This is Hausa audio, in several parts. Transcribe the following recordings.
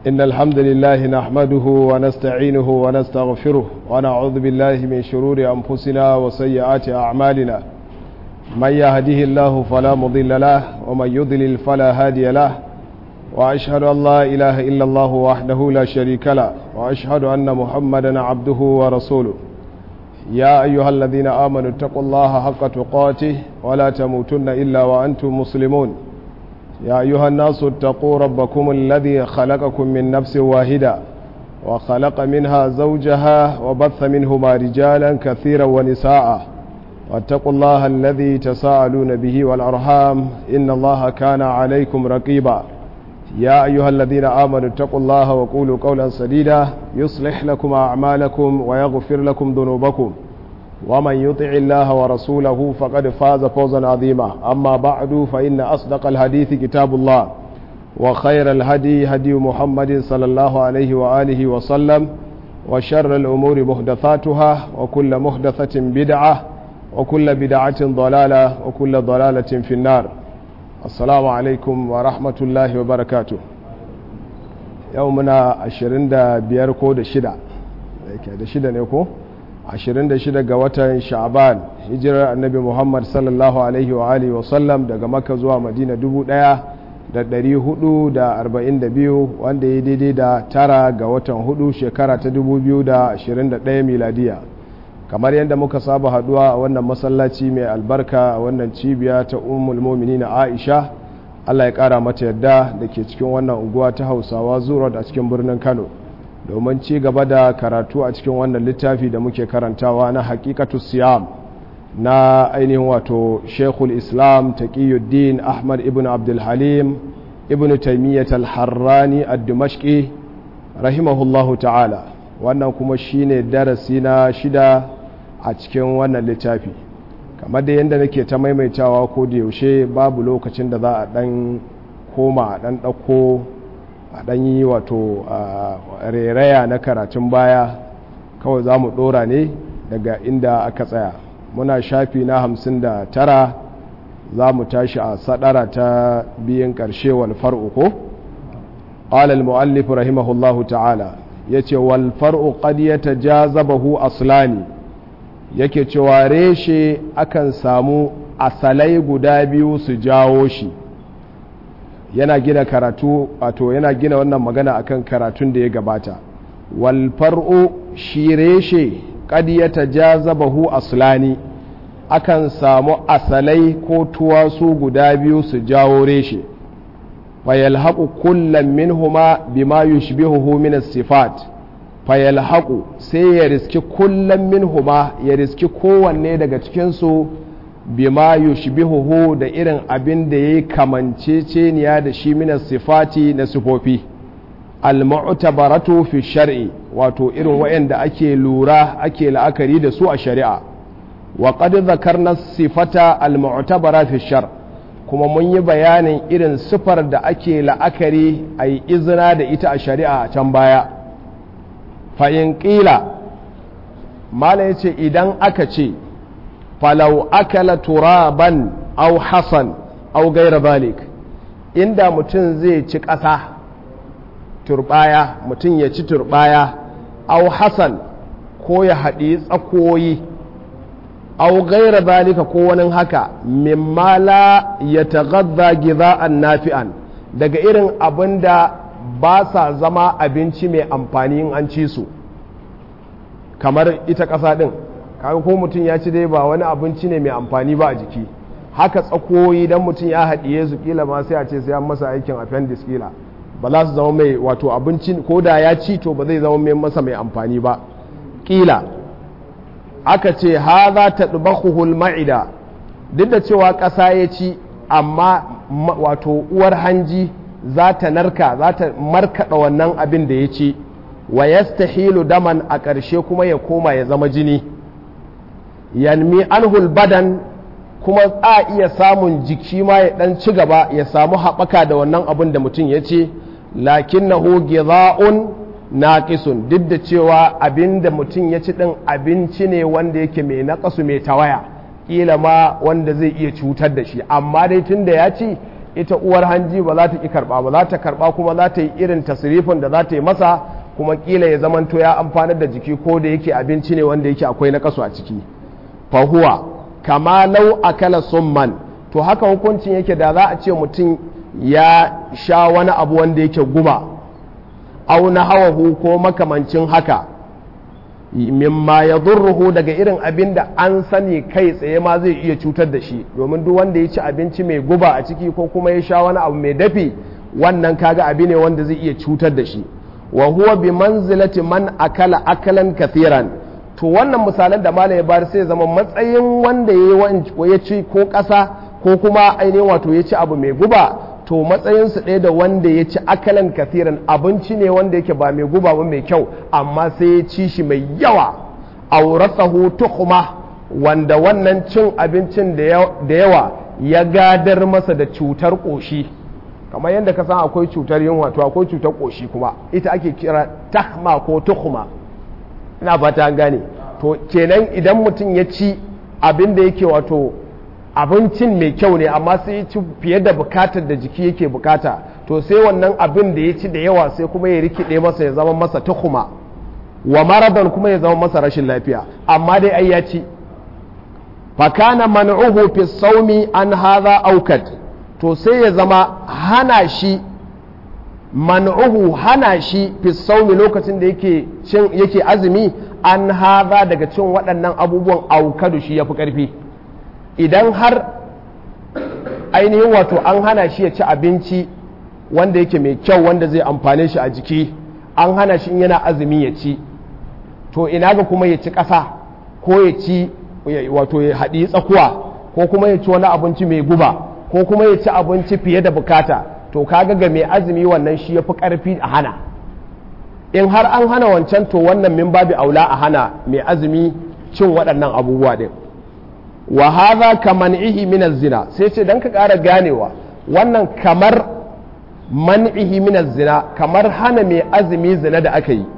إن الحمد لله نحمده ونستعينه ونستغفره ونعوذ بالله من شرور أنفسنا وسيئات أعمالنا من يهده الله فلا مضل له ومن يضلل فلا هادي له وأشهد أن لا إله إلا الله وحده لا شريك له وأشهد أن محمدا عبده ورسوله يا أيها الذين آمنوا اتقوا الله حق تقاته ولا تموتن إلا وأنتم مسلمون يا أيها الناس اتقوا ربكم الذي خلقكم من نفس واحدة وخلق منها زوجها وبث منهما رجالا كثيرا ونساء واتقوا الله الذي تساءلون به والأرحام إن الله كان عليكم رقيبا يا أيها الذين آمنوا اتقوا الله وقولوا قولا سديدا يصلح لكم أعمالكم ويغفر لكم ذنوبكم ومن يطع الله ورسوله فقد فاز فوزا عظيما أما بعد فإن أصدق الحديث كتاب الله وخير الهدي هدي محمد صلى الله عليه وآله وسلم وشر الأمور محدثاتها وكل محدثة بدعة وكل بدعة ضلالة وكل ضلالة في النار assalamu alaikum wa rahmatullahi wa barakatu yau muna 25 ko da shida da shida ne ko 26 ga watan sha'ban hijirar annabi muhammad sallallahu alaihi wa alihi wasallam daga maka zuwa madina 1442 wanda ya daidai da tara ga watan hudu shekara ta 2021 miladiya kamar yadda muka saba haduwa a wannan masallaci mai albarka a wannan cibiya ta umul na aisha allah ya kara mata yadda da ke cikin wannan unguwa ta hausawa zuwa a cikin birnin kano domin ci gaba da karatu a cikin wannan littafi da muke karantawa na hakikatu siyam na ainihin wato shekul islam taqiyuddin ahmad ibn abdulhalim ibn taimiyyat al-harrani ad-dimashqi rahimahullahu ta'ala wannan kuma shine darasi na shida a cikin wannan littafi kamar da yadda nake ta maimaitawa ko da yaushe babu lokacin da za a dan koma a dan ɗauko a dan yi wato reraya na karatun baya kawai za mu ɗora ne daga inda aka tsaya muna shafi na hamsin da tara za mu tashi a sadara ta biyan ƙarshe wal far'u ko قال المؤلف رحمه الله تعالى yace wal far'u qad yatajazabahu aslani yake cewa reshe akan samu asalai guda biyu su jawo shi yana gina karatu wato yana gina wannan magana akan karatun da ya gabata wal far'u shi reshe qad yatajazabahu aslani akan samu asalai ko tuwasu guda biyu su jawo reshe fayalhaƙu kullum minhuma bima yushbihuhu min as-sifat fayalhaƙu sai ya riski kullum minhuma ya riski kowanne daga cikin su bima yushbihuhu da irin abin da yayi kamanceceniya da shi min sifati na sifofi al-mu'tabaratu fi shar'i wato irin wayanda ake lura ake la'akari da su a shari'a wa qad dhakarna sifata al-mu'tabara fi shar' kuma mun yi bayanin irin sifar da ake la'akari a yi izina da ita a shari'a a can baya fa'in ƙila mala ya ce idan aka ce falau akala turaban au hasan au gaira balik inda mutum zai ci ƙasa turbaya mutum ya ci turbaya au hasan ko ya haɗi tsakoyi au gaira zalika ko wani haka mimma la ya tagadda giza'an nafi'an daga irin abin da ba sa zama abinci mai amfani in an ci su kamar ita ƙasa ɗin kaga ko mutum ya ci dai ba wani abinci ne mai amfani ba a jiki haka tsakoyi don mutum ya haɗiye su kila ma sai a ce sai an masa aikin appendix kila ba za su zama mai wato abinci ko da ya ci to ba zai zama mai masa mai amfani ba kila aka ce ha za ta ɗubakuhul ma'ida duk da cewa ƙasa ya ci amma wato uwar hanji za ta narka za ta markaɗa wannan abin da ya ci wa yastahilu daman a ƙarshe kuma ya koma ya zama jini yanmi anhul badan kuma a iya samun jiki ma ya ɗan ci gaba ya samu haɓaka da wannan abin da mutum ya ce lakinnahu giza'un naqisun duk da cewa abin da mutum ya ci ɗin abinci ne wanda yake mai naƙasu mai tawaya ƙila ma wanda zai iya cutar da shi amma dai tun da ya ci ita uwar hanji ba za ta ki karba ba za ta karba kuma za ta yi irin tasirifin da za ta yi masa kuma kila ya zamanto ya amfanar da jiki ko da yake abinci ne wanda yake akwai na kasu a ciki fahuwa kama lau akala summan to haka hukuncin yake da za a ce mutum ya sha wani abu wanda yake guba au na hawahu ko makamancin haka mimma ya zurruhu daga irin abin da an sani kai tsaye ma zai iya cutar da shi domin duk wanda ya ci abinci mai guba a ciki ko kuma ya sha wani abu mai dafi wannan kaga abi ne wanda zai iya cutar da shi wa huwa bi manzilati man akala akalan kathiran to wannan misalan da malam ya bari sai zama matsayin wanda ya ci ko ƙasa ko kuma ainihin wato ya ci abu mai guba to matsayinsu ɗaya da wanda ya ci akalan kathiran abinci ne wanda yake ba mai guba ba mai kyau amma sai ya ci shi mai yawa aurasahu tuhuma wanda wannan cin abincin da yawa ya gadar masa da cutar ƙoshi kamar yadda ka san akwai cutar yunwa to akwai cutar ƙoshi kuma ita ake kira tahma ko tuhuma ina fata an gane to kenan idan mutum ya ci abin da yake wato abincin mai kyau ne amma sai ya ci fiye da bukatar da jiki yake bukata to sai wannan abin da ya ci da yawa sai kuma ya rikide masa ya zama masa tuhuma wa maradan kuma ya zama masa rashin lafiya amma dai ai ya ci fakana man'uhu fi saumi an hadha aukat to sai ya zama hana shi man'uhu hana shi fi saumi lokacin da yake cin yake azumi an haza daga cin waɗannan abubuwan aukadu shi yafi ƙarfi idan har ainihin wato an hana shi ya ci abinci wanda yake mai kyau wanda zai amfane shi a jiki an hana shi in yana azumi ya ci to ina ga kuma ya ci ƙasa ko ya ci wato ya haɗi tsakuwa ko kuma ya ci wani abinci mai guba ko kuma ya ci abinci fiye da bukata to kaga ga mai azumi wannan shi ya fi ƙarfi a hana in har an hana wancan to wannan min babi aula a hana mai azumi cin waɗannan abubuwa ɗin wa hadha kaman'ihi min zina sai ce dan ka ƙara ganewa wannan kamar man'ihi min zina kamar hana mai azumi zina da aka yi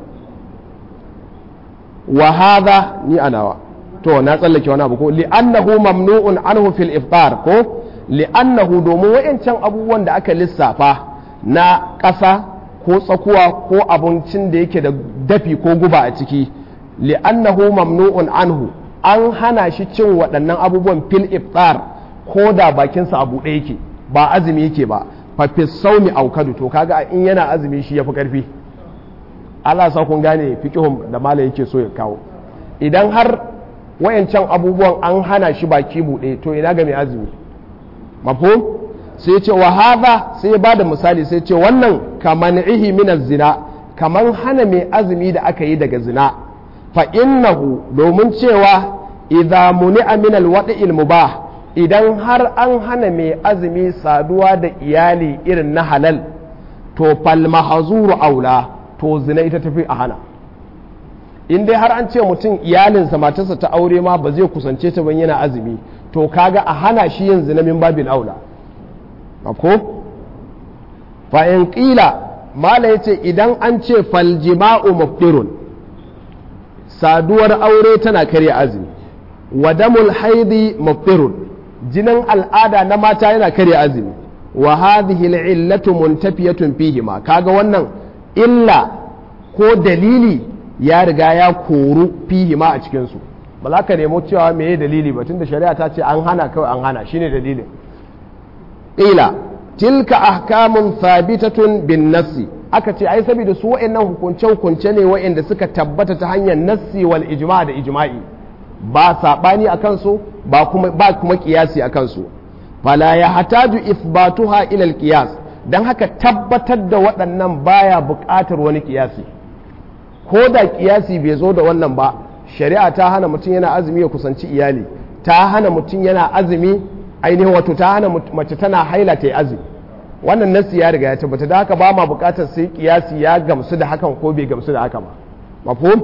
wa hadha ni anawa to na tsallake wani abu ko li'annahu mamnu'un anhu fil iftar ko li'annahu domin wayancan abubuwan da aka lissafa na ƙasa ko tsakuwa ko abincin da yake da dafi ko guba a ciki li'annahu mamnu'un anhu an hana shi cin waɗannan abubuwan fil iftar ko da bakinsa a buɗe yake ba azumi yake ba fa saumi aukadu to kaga in yana azumi shi yafi karfi Allah sa kun gane fiqhum da mala yake so ya kawo idan har wayancan abubuwan an hana shi baki buɗe to ina ga mai azumi mafhum sai ce wa hadha sai ya bada misali sai ce wannan kaman'ihi min zina kaman hana mai azumi da aka yi daga zina fa innahu domin cewa idza muni'a min alwada'il mubah idan har an hana mai azumi saduwa da iyali irin na halal to fal mahzuru aula to zina ita tafi a hana in dai har an ce mutum iyalinsa matarsa ta aure ma ba zai kusance ta ban yana azumi to kaga a hana shi yin zina min babin aula ko fa in qila mala yace idan an ce fal jima'u muftirun saduwar aure tana karya azumi wa damul haidi muftirun jinin al'ada na mata yana karya azumi wa hadhihi al'illatu muntafiyatun fihi ma kaga wannan illa ko dalili ya riga ya koru fihi ma a cikin su ba za ka nemo cewa meye dalili ba tunda shari'a ta ce an hana kawai an hana shine dalilin ila tilka ahkamun thabitatun bin nassi aka ce ai saboda su wa'annan hukunce hukunce ne wa'anda suka tabbata ta hanyar nassi wal ijma da ijma'i ba sabani akan su ba kuma ba kuma kiyasi akan su fala ya hataju ithbatuha ila al qiyas dan haka tabbatar da waɗannan baya buƙatar wani kiyasi ko da kiyasi bai zo da wannan ba shari'a ta hana mutum yana azumi ya kusanci iyali ta hana mutum yana azumi ainihin wato ta hana mace tana haila ta yi azumi wannan nasi ya riga ya tabbata da haka ba ma bukatar sai kiyasi ya gamsu da hakan ko bai gamsu da haka ba mafhum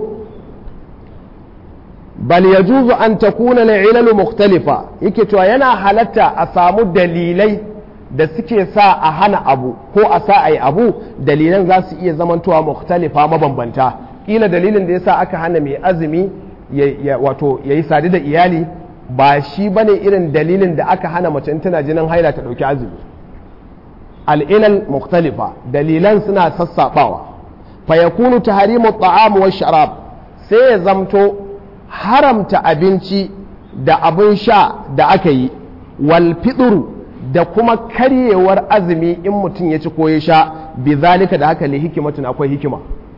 bal yajuzu an takuna al mukhtalifa yake cewa yana halatta a samu dalilai da suke sa a hana abu ko a sa ayi abu dalilan za su iya zamantowa mukhtalifa mabambanta kila dalilin da yasa aka hana mai azumi wato yayi sadu da iyali ba shi bane irin dalilin da aka hana mace tana jinin haila ta dauki azumi al'ilal mukhtalifa dalilan suna sassaɓawa fa yakunu tahrimu ta'am wa sharab sai ya zamto haramta abinci da abin sha da aka yi wal fitru da kuma karyewar azumi in mutum ya ci ko ya sha bi zalika da haka li hikimatun akwai hikima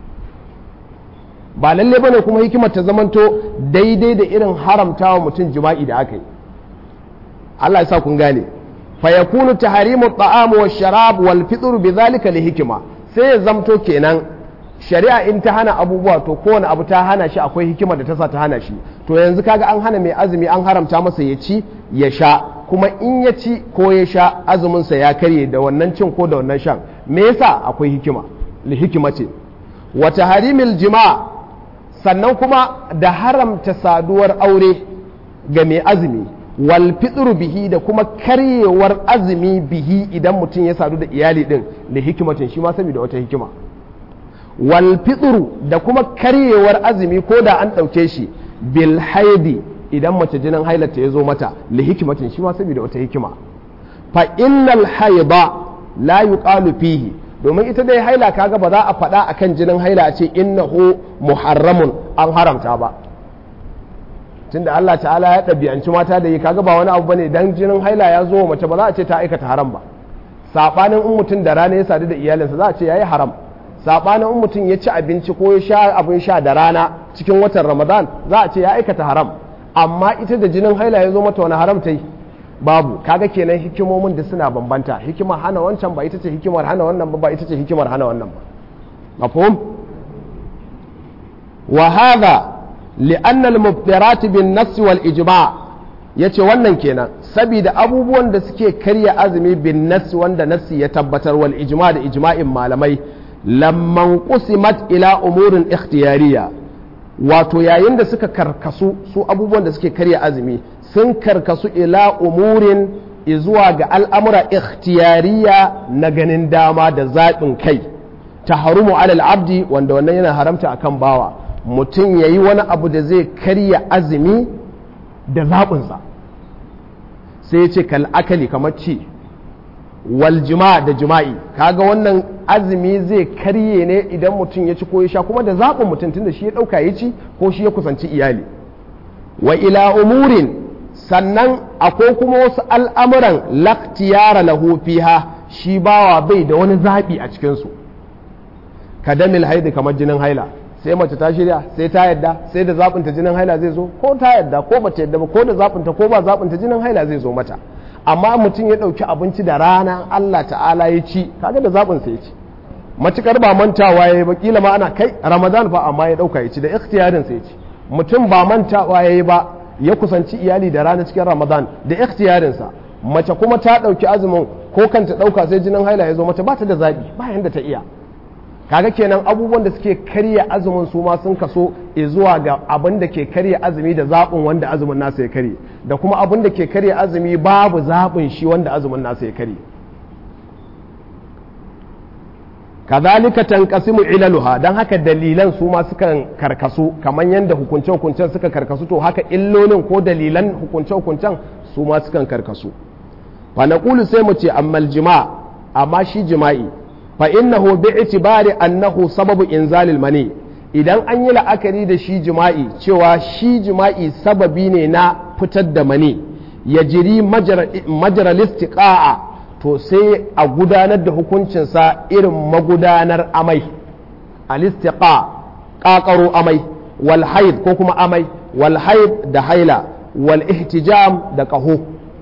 ba lalle bane kuma hikimar ta zamanto daidai da irin haramtawa mutum jima'i da aka yi Allah ya sa kun gane fa yakunu tahrimu at-ta'am wa sharab wal fitr bi zalika li hikima sai ya zamto kenan shari'a in ta hana abubuwa to kowane abu ta hana shi akwai hikimar da ta sa ta hana shi to yanzu kaga an hana mai azumi an haramta masa ya ci ya sha kuma in ya ci ko ya sha azuminsa ya karye da wannan cin ko da wannan shan me yasa akwai hikima li hikima ce wa tahrimil jima' sannan kuma da haramta saduwar aure ga mai azumi wal fitru bihi da kuma karyewar azumi bihi idan mutum ya sadu da iyali din da hikimatin shi ma saboda wata hikima wal fitru da kuma karyewar azumi ko da an ɗauke shi bil haidi idan mace jinin hailata ya zo mata li hikimatin shi ma saboda wata hikima fa innal haida la yuqalu fihi domin ita dai haila kaga ba za a faɗa akan jinin haila a ce innahu muharramun an haramta ba tunda Allah ta'ala ya ɗabi'anci mata da yi kaga ba wani abu bane dan jinin haila ya zo mace ba za a ce ta aikata haram ba sabanin in mutum da rana ya sadu da iyalinsa za a ce yayi haram sabanin in mutum ya ci abinci ko ya sha abin sha da rana cikin watan Ramadan za a ce ya aikata haram amma ita da jinin haila ya zo mata wani haram ta yi babu kaga kenan hikimomin da suna bambanta hikimar hana wancan ba ita ce hikimar hana wannan ba ba ita ce hikimar hana wannan ba mafhum wa hadha li'anna al-mubtirat bin nass wal ijma' yace wannan kenan saboda abubuwan da suke karya azumi bin nass wanda nassi ya tabbatar wal ijma' da ijma'in malamai lamman qusimat ila umurin ikhtiyariya wato yayin da suka karkasu su abubuwan da suke karya azumi sun karkasu ila umurin zuwa ga al'amura ikhtiyariya na ganin dama da zaɓin kai ta harumu alal abdi wanda wannan yana haramta akan bawa mutum ya yi wani abu da zai karya azumi da zaɓinsa sai ya ce kal'akali kamar ci wal jima da jima'i kaga wannan azumi zai karye ne idan mutum ya ci ko ya sha kuma da zaɓin mutum tunda shi ya ɗauka ya ci ko shi ya kusanci iyali wa ila umurin sannan akwai kuma wasu al'amuran laktiyara lahu fiha shi bawa bai da wani zaɓi a cikinsu kadamil haidi kamar jinin haila sai mace ta shirya sai ta yadda sai da zaɓinta jinin haila zai zo ko ta yadda ko ba ta yadda ba ko da zaɓinta ko ba zaɓinta jinin haila zai zo mata amma mutum ya ɗauki abinci da rana Allah ta'ala ya ci kaga da zaɓinsa ya ci matukar ba mantawa ya yi ba kila ma ana kai ramadan fa amma ya ɗauka ya ci da ikhtiyarinsa ya ci mutum ba mantawa ya yi ba ya kusanci iyali da rana cikin ramadan da ikhtiyarinsa mace kuma ta ɗauki azumin ko kanta ɗauka sai jinin haila ya zo mata ba ta da zaɓi ba yanda ta iya kaga kenan abubuwan da suke karya azumin su ma sun kaso zuwa ga abin da ke karya azumi da zaɓin wanda azumin nasa ya karye da kuma abin da ke karya azumi babu zaɓin shi wanda azumin nasa ya karye kazalika tanqasimu ilaluha dan haka dalilan su ma sukan karkasu kamar yadda hukunce hukuncen suka karkasu to haka illolin ko dalilan hukunce hukuncen su ma sukan karkasu fa naqulu sai mu ce ammal jima' amma shi jima'i fa innahu bi itibari annahu sababu inzalil mani idan an yi la'akari da shi jima'i cewa shi jima'i sababi ne na fitar da mani ya jiri majaral istiqa'a to sai a gudanar da hukuncinsa irin magudanar amai al-istiqa ƙaƙaro amai wal haid ko kuma amai wal haid da haila wal ihtijam da ƙaho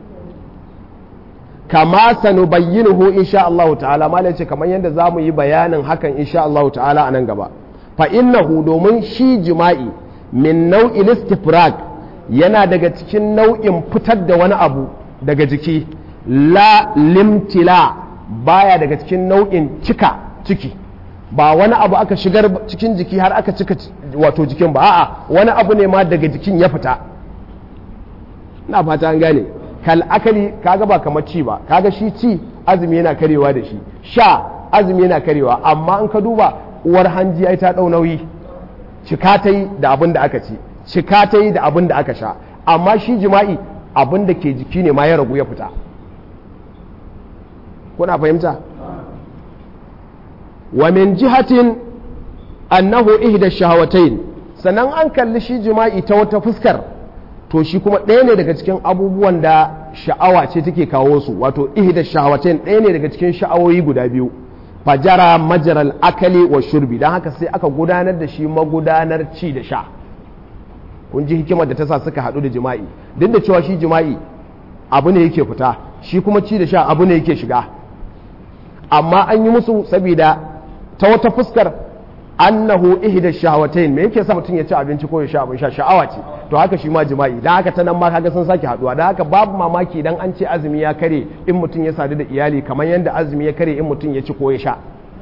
kama sanubayyinuhu insha Allah ta'ala ma ce kamar yadda za mu yi bayanin hakan insha Allah ta'ala a nan gaba fa innahu domin shi jima'i min nau'in istifrag yana daga cikin nau'in fitar da wani abu daga jiki la limtila baya daga cikin nau'in cika ciki ba wani abu aka shigar cikin jiki har aka cika wato jikin ba a'a wani abu ne ma daga jikin ya fita ina fata an gane kal akali kaga ba kamar ci ba kaga shi ci azumi yana karewa da shi sha azumi yana karewa amma in ka duba uwar hanji ai ta dau nauyi cika ta yi da abin da aka ci cika ta yi da abin da aka sha amma shi jima'i abin da ke jiki ne ma ya ragu ya fita kuna fahimta wa min jihatin annahu ihda shahawatain sannan an kalli shi jima'i ta wata fuskar to shi kuma ɗaya ne daga cikin abubuwan da sha'awa ce take kawo su wato ihda shahawatain ɗaya ne daga cikin sha'awoyi guda biyu fajara majaral akali wa shurbi don haka sai aka gudanar da shi magudanar ci da sha kun ji hikimar da ta sa suka haɗu da jima'i duk da cewa shi jima'i abu ne yake fita shi kuma ci da sha abu ne yake shiga amma an yi musu saboda ta wata fuskar annahu ihda shahawatain me yake sa mutum ya ci abinci ko ya sha abin sha sha'awa ce to haka shi ma jima'i dan haka ta nan ma kaga sun sake haduwa dan haka babu mamaki idan an ce azumi ya kare in mutum ya sadu da iyali kamar yadda azumi ya kare in mutum ya ci ko ya sha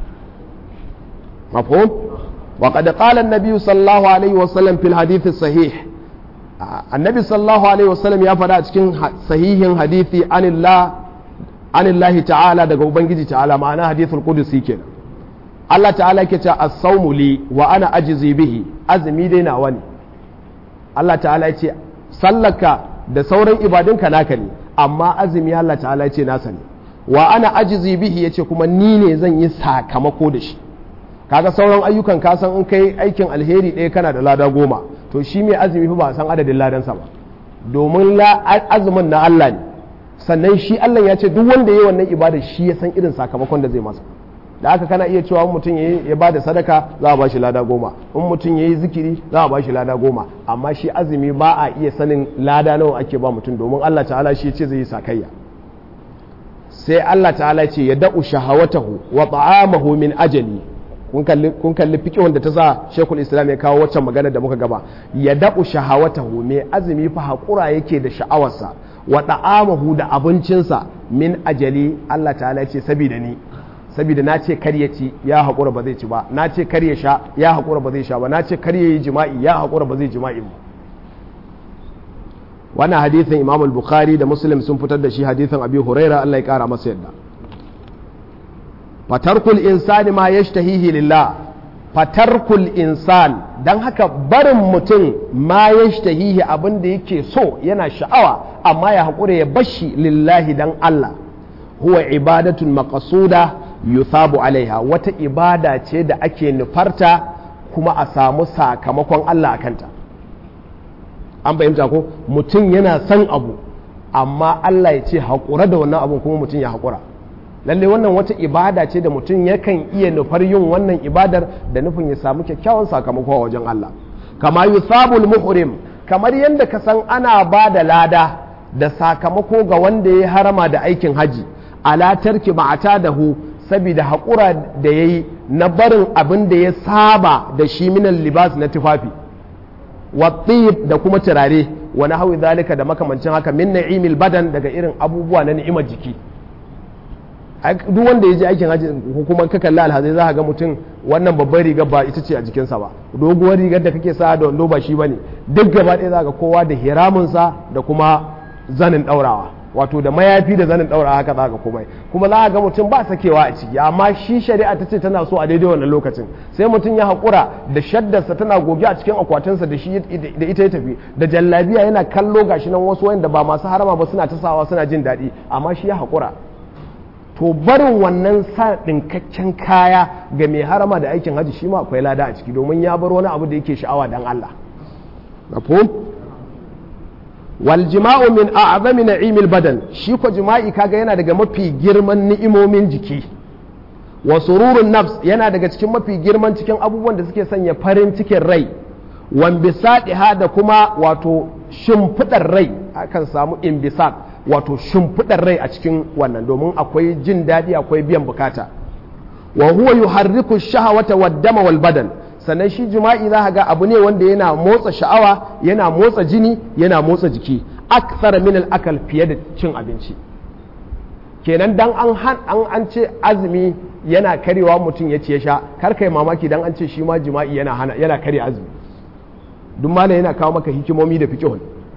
mafhum wa qad qala an-nabi sallallahu alaihi wa sallam fil hadith sahih annabi sallallahu alaihi wa sallam ya faɗa a cikin sahihin hadisi anillah anillahi ta'ala daga ubangiji ta'ala ma'ana hadithul qudusi kenan Allah ta'ala ke ce as-sawmu li wa ana ajzi bihi azumi dai nawa ne Allah ta'ala ya ce sallaka da sauran ibadunka naka ne amma azumi Allah ta'ala ya ce nasa ne wa ana ajzi bihi yace kuma ni ne zan yi sakamako da shi kaga sauran ayyukan ka san in kai aikin alheri ɗaya kana da lada goma to shi mai azumi fa ba san adadin ladansa ba domin azumin na Allah ne sannan shi Allah ya ce duk wanda ya yi wannan ibada shi ya san irin sakamakon da zai masa da aka kana iya cewa mutum ya ba da sadaka za a ba shi lada goma in mutum ya yi zikiri za a ba shi lada goma amma shi azumi ba a iya sanin lada nawa ake ba mutum domin Allah ta'ala shi ce zai yi sakayya sai Allah ta'ala ce ya da'u shahawatahu wa ta'amahu min ajali kun kalli fiƙihun da ta sa shekul islam ya kawo waccan magana da muka gaba ya da'u shahawatahu mai azumi fa haƙura yake da sha'awarsa wa ta'amahu da abincinsa min ajali Allah ta'ala ce saboda ni saboda na ce kar ya ci ya haƙura ba zai ci ba na ce kar ya sha ya haƙura ba zai sha ba na ce kar ya yi jima'i ya haƙura ba zai jima'i ba wannan hadithin imam al-bukhari da muslim sun fitar da shi hadithin abi huraira Allah ya kara masa yadda fatarkul insani ma yashtahihi lillah fatarkul insan dan haka barin mutum ma yashtahihi abin da yake so yana sha'awa amma ya haƙura ya bashi lillahi dan Allah huwa ibadatun maqsuda yuthabu alaiha wata ibada ce da ake nufarta kuma a samu sakamakon Allah a kanta an fahimta ko mutum yana son abu amma Allah ya ce haƙura da wannan abun kuma mutum ya haƙura lalle wannan wata ibada ce da mutum yakan iya nufar yin wannan ibadar da nufin ya samu kyakkyawan sakamako a wajen Allah kama yuthabul muhrim kamar yadda ka san ana ba da lada da sakamako ga wanda ya harama da aikin haji ala tarki ma'ata da hu saboda haƙura da ya yi na barin abin da ya saba da shi minan libas na tufafi wattib da kuma turare wani hawi zalika da makamancin haka min na'imil badan daga irin abubuwa na ni'imar jiki duk wanda ya je aikin hajji hukumar ka kalli alhazai za ga mutum wannan babbar rigar ba ita ce a jikinsa ba doguwar rigar da kake sa da wando ba shi bane duk gaba ɗaya za ga kowa da hiraminsa da kuma zanin ɗaurawa wato da mayafi da zanin ɗaurawa haka za ga komai kuma za ga mutum ba sakewa a ciki amma shi shari'a ta ce tana so a daidai wannan lokacin sai mutum ya haƙura da shaddarsa tana goge a cikin akwatinsa da shi da ita ya tafi da jallabiya yana kallo gashi nan wasu wanda ba masu harama ba suna ta sawa suna jin daɗi amma shi ya haƙura to barin wannan sa ɗinkakken kaya ga mai harama da aikin hajji shi ma akwai lada a ciki domin ya bar wani abu da yake sha'awa dan Allah mafhum wal jima'u min a'zami na'imil badan shi ko jima'i kaga yana daga mafi girman ni'imomin jiki wa sururun nafs yana daga cikin mafi girman cikin abubuwan da suke sanya farin cikin rai wan bisadiha da kuma wato shimfidar rai akan samu imbisad wato shimfiɗar rai a cikin wannan domin akwai jin daɗi akwai biyan bukata wa huwa yuharriku shahawata wad dama wal badan sannan shi jima'i za ga abu ne wanda yana motsa sha'awa yana motsa jini yana motsa jiki akthar min al akal fiye da cin abinci kenan dan an an an ce azumi yana karewa mutum ya ce sha kar kai mamaki dan an ce shi ma jima'i yana hana yana kare azumi duk malam yana kawo maka hikimomi da fiqhun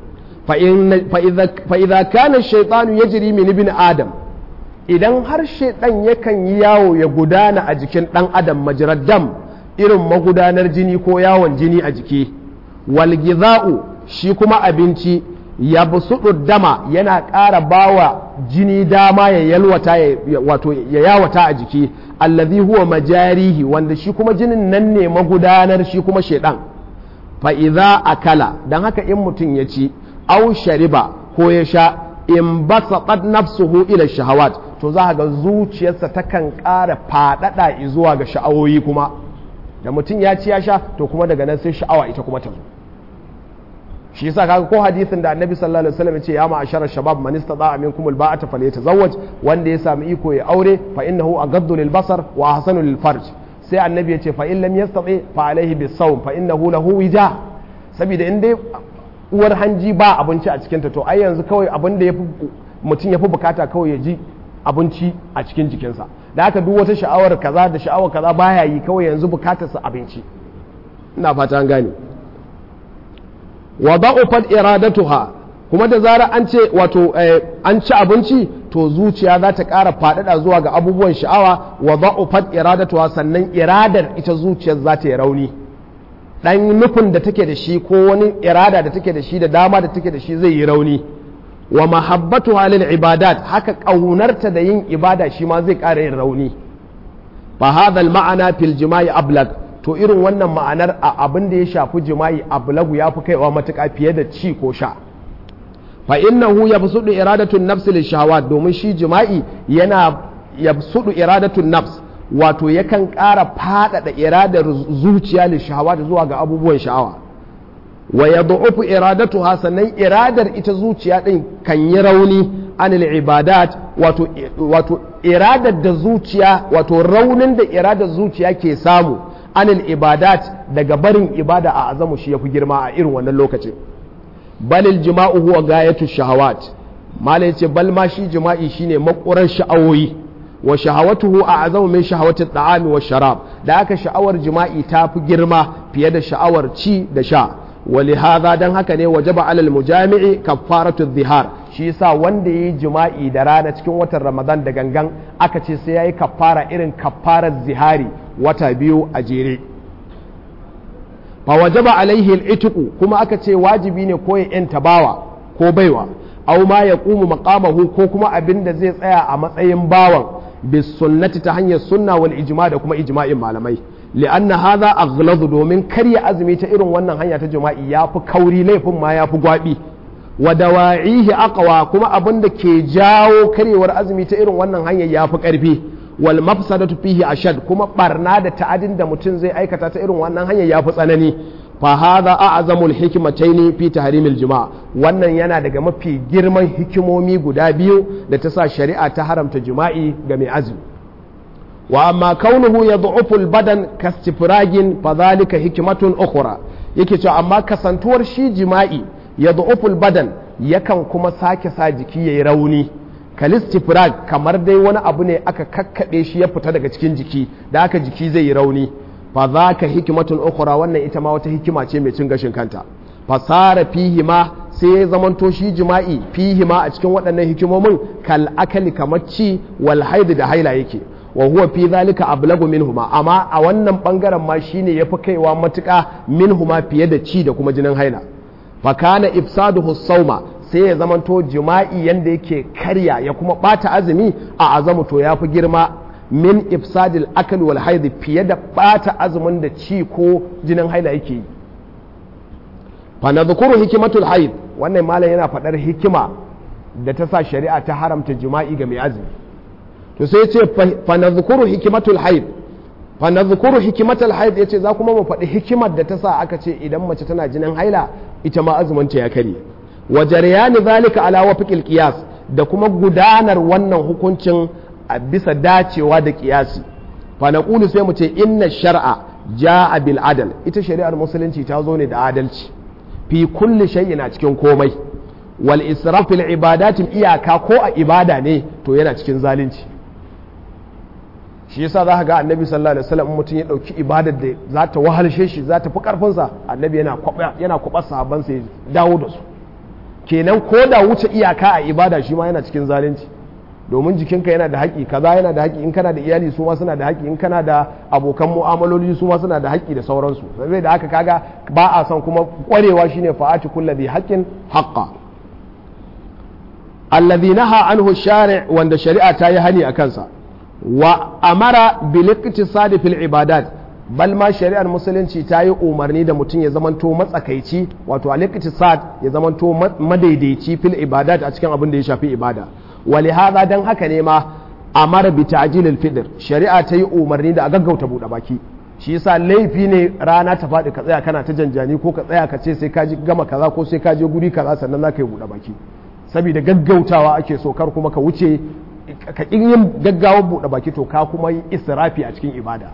fa'iza kana shaitanu ya jiri min ibn adam idan har shaitan yakan yi yawo ya gudana a jikin ɗan adam majirar dam irin magudanar jini ko yawon jini a jiki walgiza'u shi kuma abinci ya busudu dama yana ƙara bawa jini dama ya yalwata wato ya yawata a jiki allazi huwa majarihi wanda shi kuma jinin nan ne magudanar shi kuma shedan fa idza akala dan haka in mutum ya ci au shariba ko ya sha in basaqat nafsuhu ila shahawat to za ga zuciyarsa takan ƙara faɗaɗa zuwa ga sha'awoyi kuma da mutum ya ci ya sha to kuma daga nan sai sha'awa ita kuma ta zo shi yasa kaga ko hadisin da annabi sallallahu alaihi wasallam yace ya ma'ashara shabab man istata'a minkum alba'ata falyatazawwaj wanda ya sami iko ya aure fa innahu aghaddu lil basar wa ahsanu lil farj sai annabi yace fa in lam yastati fa alaihi bis sawm fa innahu lahu wija saboda in dai uwar hanji ba abinci a cikinta to ai yanzu kawai abin da mutum ya fi bukata kawai ya ji abinci a cikin jikinsa da haka duk wata sha'awar kaza da sha'awar kaza baya yi kawai yanzu bukatarsa abinci ina fata an gane wa da'ufat iradatuha kuma da zarar an ce wato an ci abinci to zuciya za ta ƙara faɗaɗa zuwa ga abubuwan sha'awa wa da'ufat iradatuha sannan iradar ita zuciyar za ta yi rauni dan nufin da take da shi ko wani irada da take da shi da dama da take da shi zai yi rauni wa mahabbatu halil ibadat haka ƙaunarta da yin ibada shi ma zai ƙara yin rauni fa hadha ma'ana fil jima'i ablag to irin wannan ma'anar a abin da ya shafi jima'i ablagu ya fi kaiwa matuƙa fiye da ci ko sha fa innahu yabsudu iradatu nafsi lil shahawat domin shi jima'i yana yabsudu iradatu nafs wato yakan ƙara faɗaɗa iradar zuciya lil shahawat zuwa ga abubuwan sha'awa wa yad'ufu iradatuha sannan iradar ita zuciya din kan yi rauni anil ibadat wato wato iradar da zuciya wato raunin da iradar zuciya ke samu anil ibadat daga barin ibada a azamu shi yafi girma a irin wannan lokacin balil jima'u huwa gayatu shahawat mala yace bal ma shi jima'i shine makurar sha'awoyi wa shahawatuhu a azamu min shahawati ta'ami wa sharab da aka sha'awar jima'i ta fi girma fiye da sha'awar ci da sha ولهذا dan haka ne wajaba alal mujami'i kaffaratu dhihar shi yasa wanda yayi jima'i da rana cikin watan Ramadan da gangan aka ce sai yayi kaffara irin kaffarar zihari wata biyu a jere fa wajaba alaihi al kuma aka ce wajibi ne ko ya yanta bawa ko baiwa aw ma yaqumu maqamahu ko kuma abin da zai tsaya a matsayin bawan bis sunnati ta hanyar sunna wal ijma da kuma ijma'in malamai li'anna hadha aghladu domin karya azumi ta irin wannan hanya ta jima'i yafi kauri laifin ma yafi gwabi wa dawa'ihi aqwa kuma abin da ke jawo karyewar azumi ta irin wannan hanya yafi karfi wal mafsadatu fihi ashad kuma barna da ta'adin da mutum zai aikata ta irin wannan hanya yafi tsanani fa hadha a'zamul hikmataini fi tahrimil jima' wannan yana daga mafi girman hikimomi guda biyu da ta sa shari'a ta haramta jima'i ga mai azumi wa amma kaunuhu ya du'uful badan kastifragin fadhalika hikmatun ukhra yake cewa amma kasantuwar shi jima'i ya du'uful badan yakan kuma sake sa jiki yayi rauni kalistifrag kamar dai wani abu ne aka kakkaɓe shi ya fita daga cikin jiki da aka jiki zai yi rauni fa zaka hikmatun ukhra wannan ita ma wata hikima ce mai cin gashin kanta fasara fihi ma sai ya zamanto shi jima'i fihi ma a cikin waɗannan hikimomin kal akali kamar ci wal haid da haila yake wa huwa fi zalika ablagu minhuma amma a wannan bangaren ma shine yafi kaiwa matuƙa minhuma fiye da ci da kuma jinin haila fa kana ifsaduhu sauma sai ya zamanto jima'i yanda yake karya ya kuma bata azumi a azamu to yafi girma min ifsadil akal wal haid fiye da bata azumin da ci ko jinin haila yake yi fa nadhkuru hikimatul haid wannan malam yana faɗar hikima da ta sa shari'a ta haramta jima'i ga mai azumi to sai ce fa nadhkuru hikimatul haid fa nadhkuru hikimatul haid yace za kuma mu faɗi hikimar da ta sa aka ce idan mace tana jinin haila ita ma azumin ta ya kare wa jaryani zalika ala wafiqil qiyas da kuma gudanar wannan hukuncin a bisa dacewa da qiyasi fa naqulu sai mu ce inna shar'a jaa bil adal ita shari'ar musulunci ta zo ne da adalci fi kulli shay'in a cikin komai wal israf fil ibadatin iyaka ko a ibada ne to yana cikin zalunci shi yasa za ka ga annabi sallallahu alaihi wasallam mutum ya dauki ibadar da za ta wahalshe shi za ta fi karfin sa annabi yana kwaba yana kwaba sahabban sa ya dawo da su kenan ko da wuce iyaka a ibada shi ma yana cikin zalunci domin jikinka yana da haƙƙi kaza yana da haƙƙi in kana da iyali su ma suna da haƙƙi in kana da abokan mu'amaloli su ma suna da haƙƙi da sauransu sai da haka kaga ba a son kuma ƙwarewa shine fa'ati kulli bi haqqin haqqa alladhi naha anhu shari' wanda shari'a ta yi hani a kansa wa amara bil iqtisadi fil ibadat bal ma shari'ar musulunci ta yi umarni da mutum ya zamanto matsakaici wato al iqtisad ya zamanto madaidaici fil ibadat a cikin abin da ya shafi ibada wali hada dan haka ne ma amara bi ta'jilil fitr shari'a ta yi umarni da a gaggauta buɗe baki shi yasa laifi ne rana ta faɗi ka tsaya kana ta janjani ko ka tsaya ka ce sai ka ji gama kaza ko sai ka je guri kaza sannan za ka yi buɗe baki saboda gaggautawa ake so kar kuma ka wuce ka ƙin yin gaggawar buɗe baki to ka kuma yi israfi a cikin ibada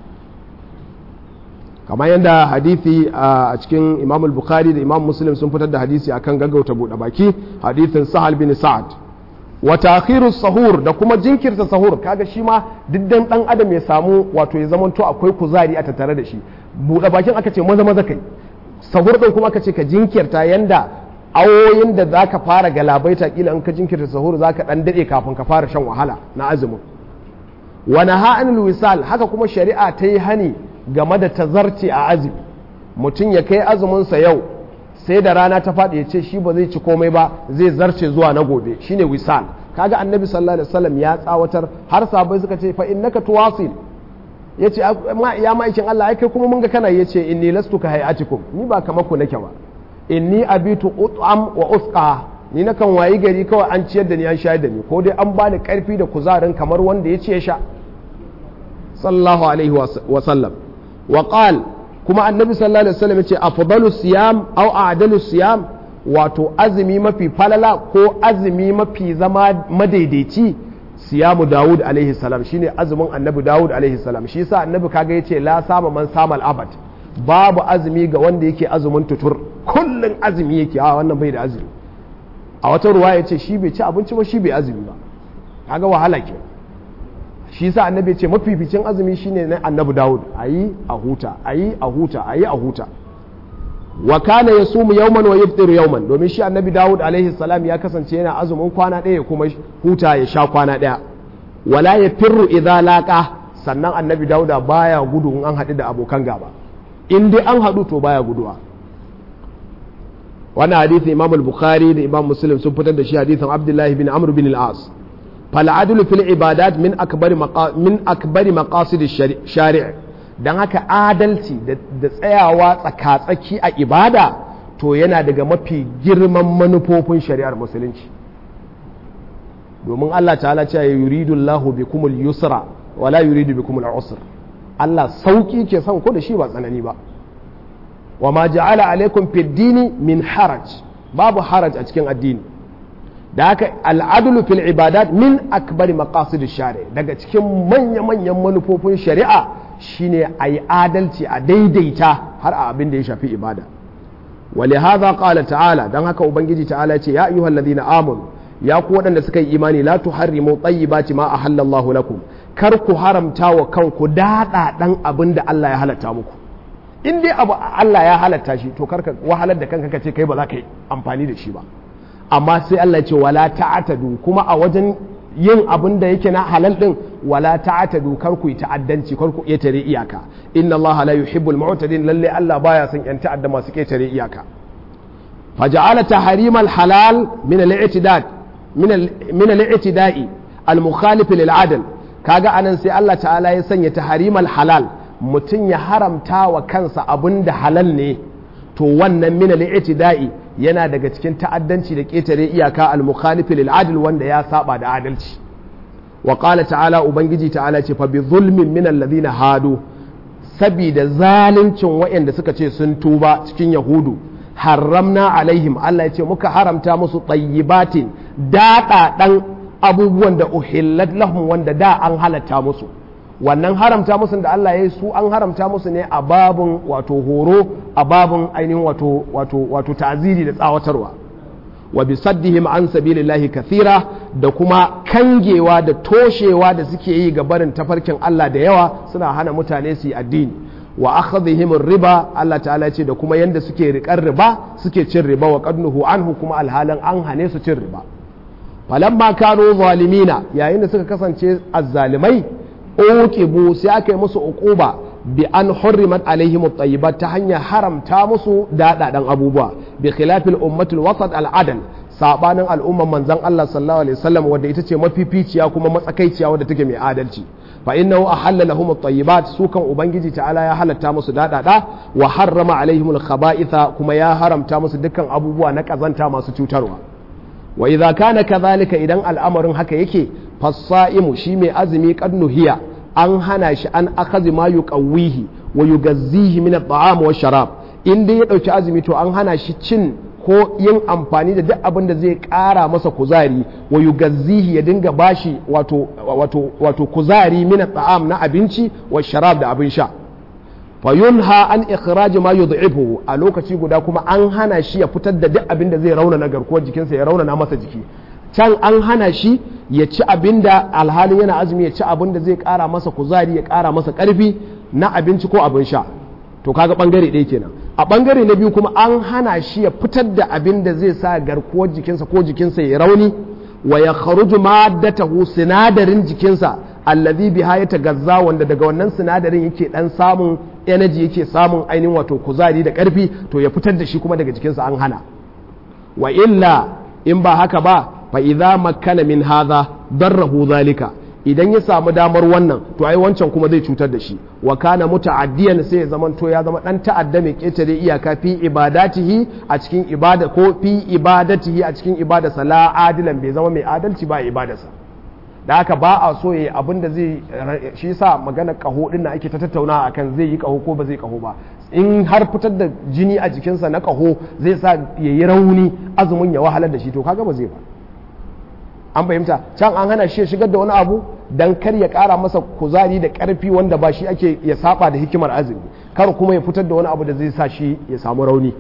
kamar yadda hadithi a cikin imam bukhari da imam muslim sun fitar da hadisi akan gaggauta buɗe baki hadithin sahal bin sa'ad wa ta'khirus sahur da kuma jinkirta sahur kaga shi ma diddan dan adam ya samu wato ya zamanto akwai kuzari a tattare da shi buɗe bakin aka ce maza maza kai sahur din kuma aka ce ka jinkirta yanda awoyin da zaka fara galabaita kila in ka jinkirta sahur zaka dan dade kafin ka fara shan wahala na azumin wa naha'anul wisal haka kuma shari'a ta yi hani game da tazarci a azumi mutum ya kai azumin sa yau sai da rana ta faɗi ya ce shi ba zai ci komai ba zai zarce zuwa na gobe shine wisal kaga annabi sallallahu alaihi wasallam ya tsawatar har sabai suka ce fa innaka tuwasil yace ya ma'aikin Allah ai kai kuma mun ga kana yace inni lastu ka hayatikum ni ba kamar ku nake ba inni abitu ut'am wa usqa ni na kan wayi gari kawai an ciyar da ni an shayar da ni ko dai an bani karfi da kuzarin kamar wanda ya ce ya sha sallallahu alaihi wa sallam wa qal kuma annabi sallallahu alaihi wasallam yace afdalu siyam aw a'dalu siyam wato azumi mafi falala ko azumi mafi zama madaidaici siyamu Dawud alaihi salam shine azumin annabi Dawud alaihi salam shi yasa annabi kaga yace la sama man sama al-abad babu azumi ga wanda yake azumin tutur kullun azumi yake a wannan bai da azumi a wata ruwa yace shi bai ci abinci ba shi bai azumi ba kaga wahala ke shi yasa annabi ce mafificin azumi shine na annabi Dawud ayi a huta ayi a huta ayi a huta wa kana yasumu yawman wa yaftiru yawman domin shi annabi Dawud alaihi salam ya kasance yana azumin kwana ɗaya kuma huta ya sha kwana ɗaya wala yafirru idza laqa sannan annabi Dawuda baya gudu in an haɗu da abokan gaba in dai an haɗu to baya guduwa wannan hadisin Imam al-Bukhari da Imam Muslim sun fitar da shi hadisin Abdullahi bin Amr bin al-As فالعدل في العبادات من أكبر مقا... من أكبر مقاصد الشارع dan haka adalci da tsayawa tsaka-tsaki a ibada to yana daga mafi girman manufofin shari'ar musulunci domin Allah ta'ala ce ya yuridu Allahu bikumul yusra wala yuridu bikumul usr Allah sauki ke son ko da shi ba tsanani ba wa ma ja'ala alaikum fid dini min haraj babu haraj a cikin addini da haka al'adulu fil ibadat min akbari maqasid shari daga cikin manya-manyan manufofin shari'a shine a yi adalci a daidaita har a abin da ya shafi ibada wali haza qala ta'ala dan haka ubangiji ta'ala ce ya ayyuhal ladina amanu ya ku waɗanda suka yi imani la tuharrimu tayyibati ma ahallallahu lakum kar ku haramta wa kanku dada dan abin da Allah ya halatta muku in dai abu Allah ya halatta shi to karka wahalar da kanka kace kai ba za ka yi amfani da shi ba amma sai Allah ce wala ta'atadu kuma a wajen yin abin da yake na halal din wala ta'atadu kar ku yi ta'addanci kar ku ƙetare iyaka inna Allah la yuhibbul mu'tadin lalle Allah baya son yan ta'adda masu ƙetare iyaka faja'ala tahrimal halal min al-i'tidad min al-i'tida'i al-mukhalif lil adl kaga anan sai Allah ta'ala ya sanya tahrimal halal mutum ya haramta wa kansa abin da halal ne to wannan min al-i'tida'i yana daga cikin ta'addanci da ƙetare iyaka al-mukhalifi lil adl wanda ya saba da adalci wa qala ta'ala ubangiji ta'ala ce fa bi zulmin min alladhina hadu sabida zaluncin waɗanda suka ce sun tuba cikin yahudu haramna alaihim Allah ya ce muka haramta musu tayyibatin daɗa ɗan abubuwan da uhillat lahum wanda da an halatta musu wannan haramta musu da Allah ya yi su an haramta musu ne a babin wato horo a babin ainihin wato wato wato ta'ziri da tsawatarwa wa bi saddihim an sabilillahi kathira da kuma kangewa da toshewa da suke yi ga barin tafarkin Allah da yawa suna hana mutane su yi addini wa akhadhihim riba Allah ta'ala ce da kuma yanda suke riƙar riba suke cin riba wa qadnuhu anhu kuma alhalan an hane su cin riba falamma kanu zalimina yayin da suka kasance azzalimai uqibu sai aka yi musu uquba bi an hurrimat alaihim at-tayyibat ta hanyar haramta musu dadadan abubuwa bi khilafil ummatul wasat al-adl sabanin al'umman manzon Allah sallallahu alaihi wasallam wadda ita ce mafificiya kuma matsakaiciya wadda take mai adalci fa innahu ahalla lahum at-tayyibat su kan ubangiji ta'ala ya halatta musu dadada wa harrama alaihim al-khaba'itha kuma ya haramta musu dukkan abubuwa na kazanta masu cutarwa wa idza kana kadhalika idan al'amarin haka yake fasaimu shi mai azumi qad nuhiya an hana shi an akazi ma yuqawwihi wa yugazzihi min at-ta'am wa sharab in dai ya dauki azumi to an hana shi cin ko yin amfani da duk abin da zai ƙara masa kuzari wa yugazzihi ya dinga bashi wato wato wato kuzari min ta'am na abinci wa sharab da abin sha fa yunha an ikhraj ma yud'ifu a lokaci guda kuma an hana shi ya fitar da duk abin da zai raunana garkuwar jikinsa ya raunana masa jiki can an hana shi ya ci abin da alhalin yana azumi ya ci abin da zai ƙara masa kuzari ya ƙara masa ƙarfi na abinci ko abin sha to kaga bangare ɗaya kenan a bangare na biyu kuma an hana shi ya fitar da abin da zai sa garkuwar jikinsa ko jikinsa ya rauni wa ya kharuju maddatahu sinadarin jikinsa allazi biha ya tagazza wanda daga wannan sinadarin yake dan samun energy yake samun ainihin wato kuzari da karfi to ya fitar da shi kuma daga jikinsa an hana wa illa in ba haka ba fa idza makkana min hadha darrahu zalika idan ya samu damar wannan to ai wancan kuma zai cutar da shi wa kana muta'addiyan sai ya zama to ya zama dan ta'adda mai ketare iyaka fi ibadatihi a cikin ibada ko fi ibadatihi a cikin ibada sala adilan bai zama mai adalci ba ibadarsa da haka ba a so yayi abin da zai shi yasa magana kaho din da ake ta tattauna akan zai yi kaho ko ba zai kaho ba in har fitar da jini a jikinsa na kaho zai sa yayi rauni azumin ya wahalar da shi to kaga ba zai ba an fahimta can an hana shi shigar da wani abu dan kar ya kara masa kuzari da karfi wanda ba shi ake ya saba da hikimar azumi kar kuma ya fitar da wani abu da zai sa shi ya samu rauni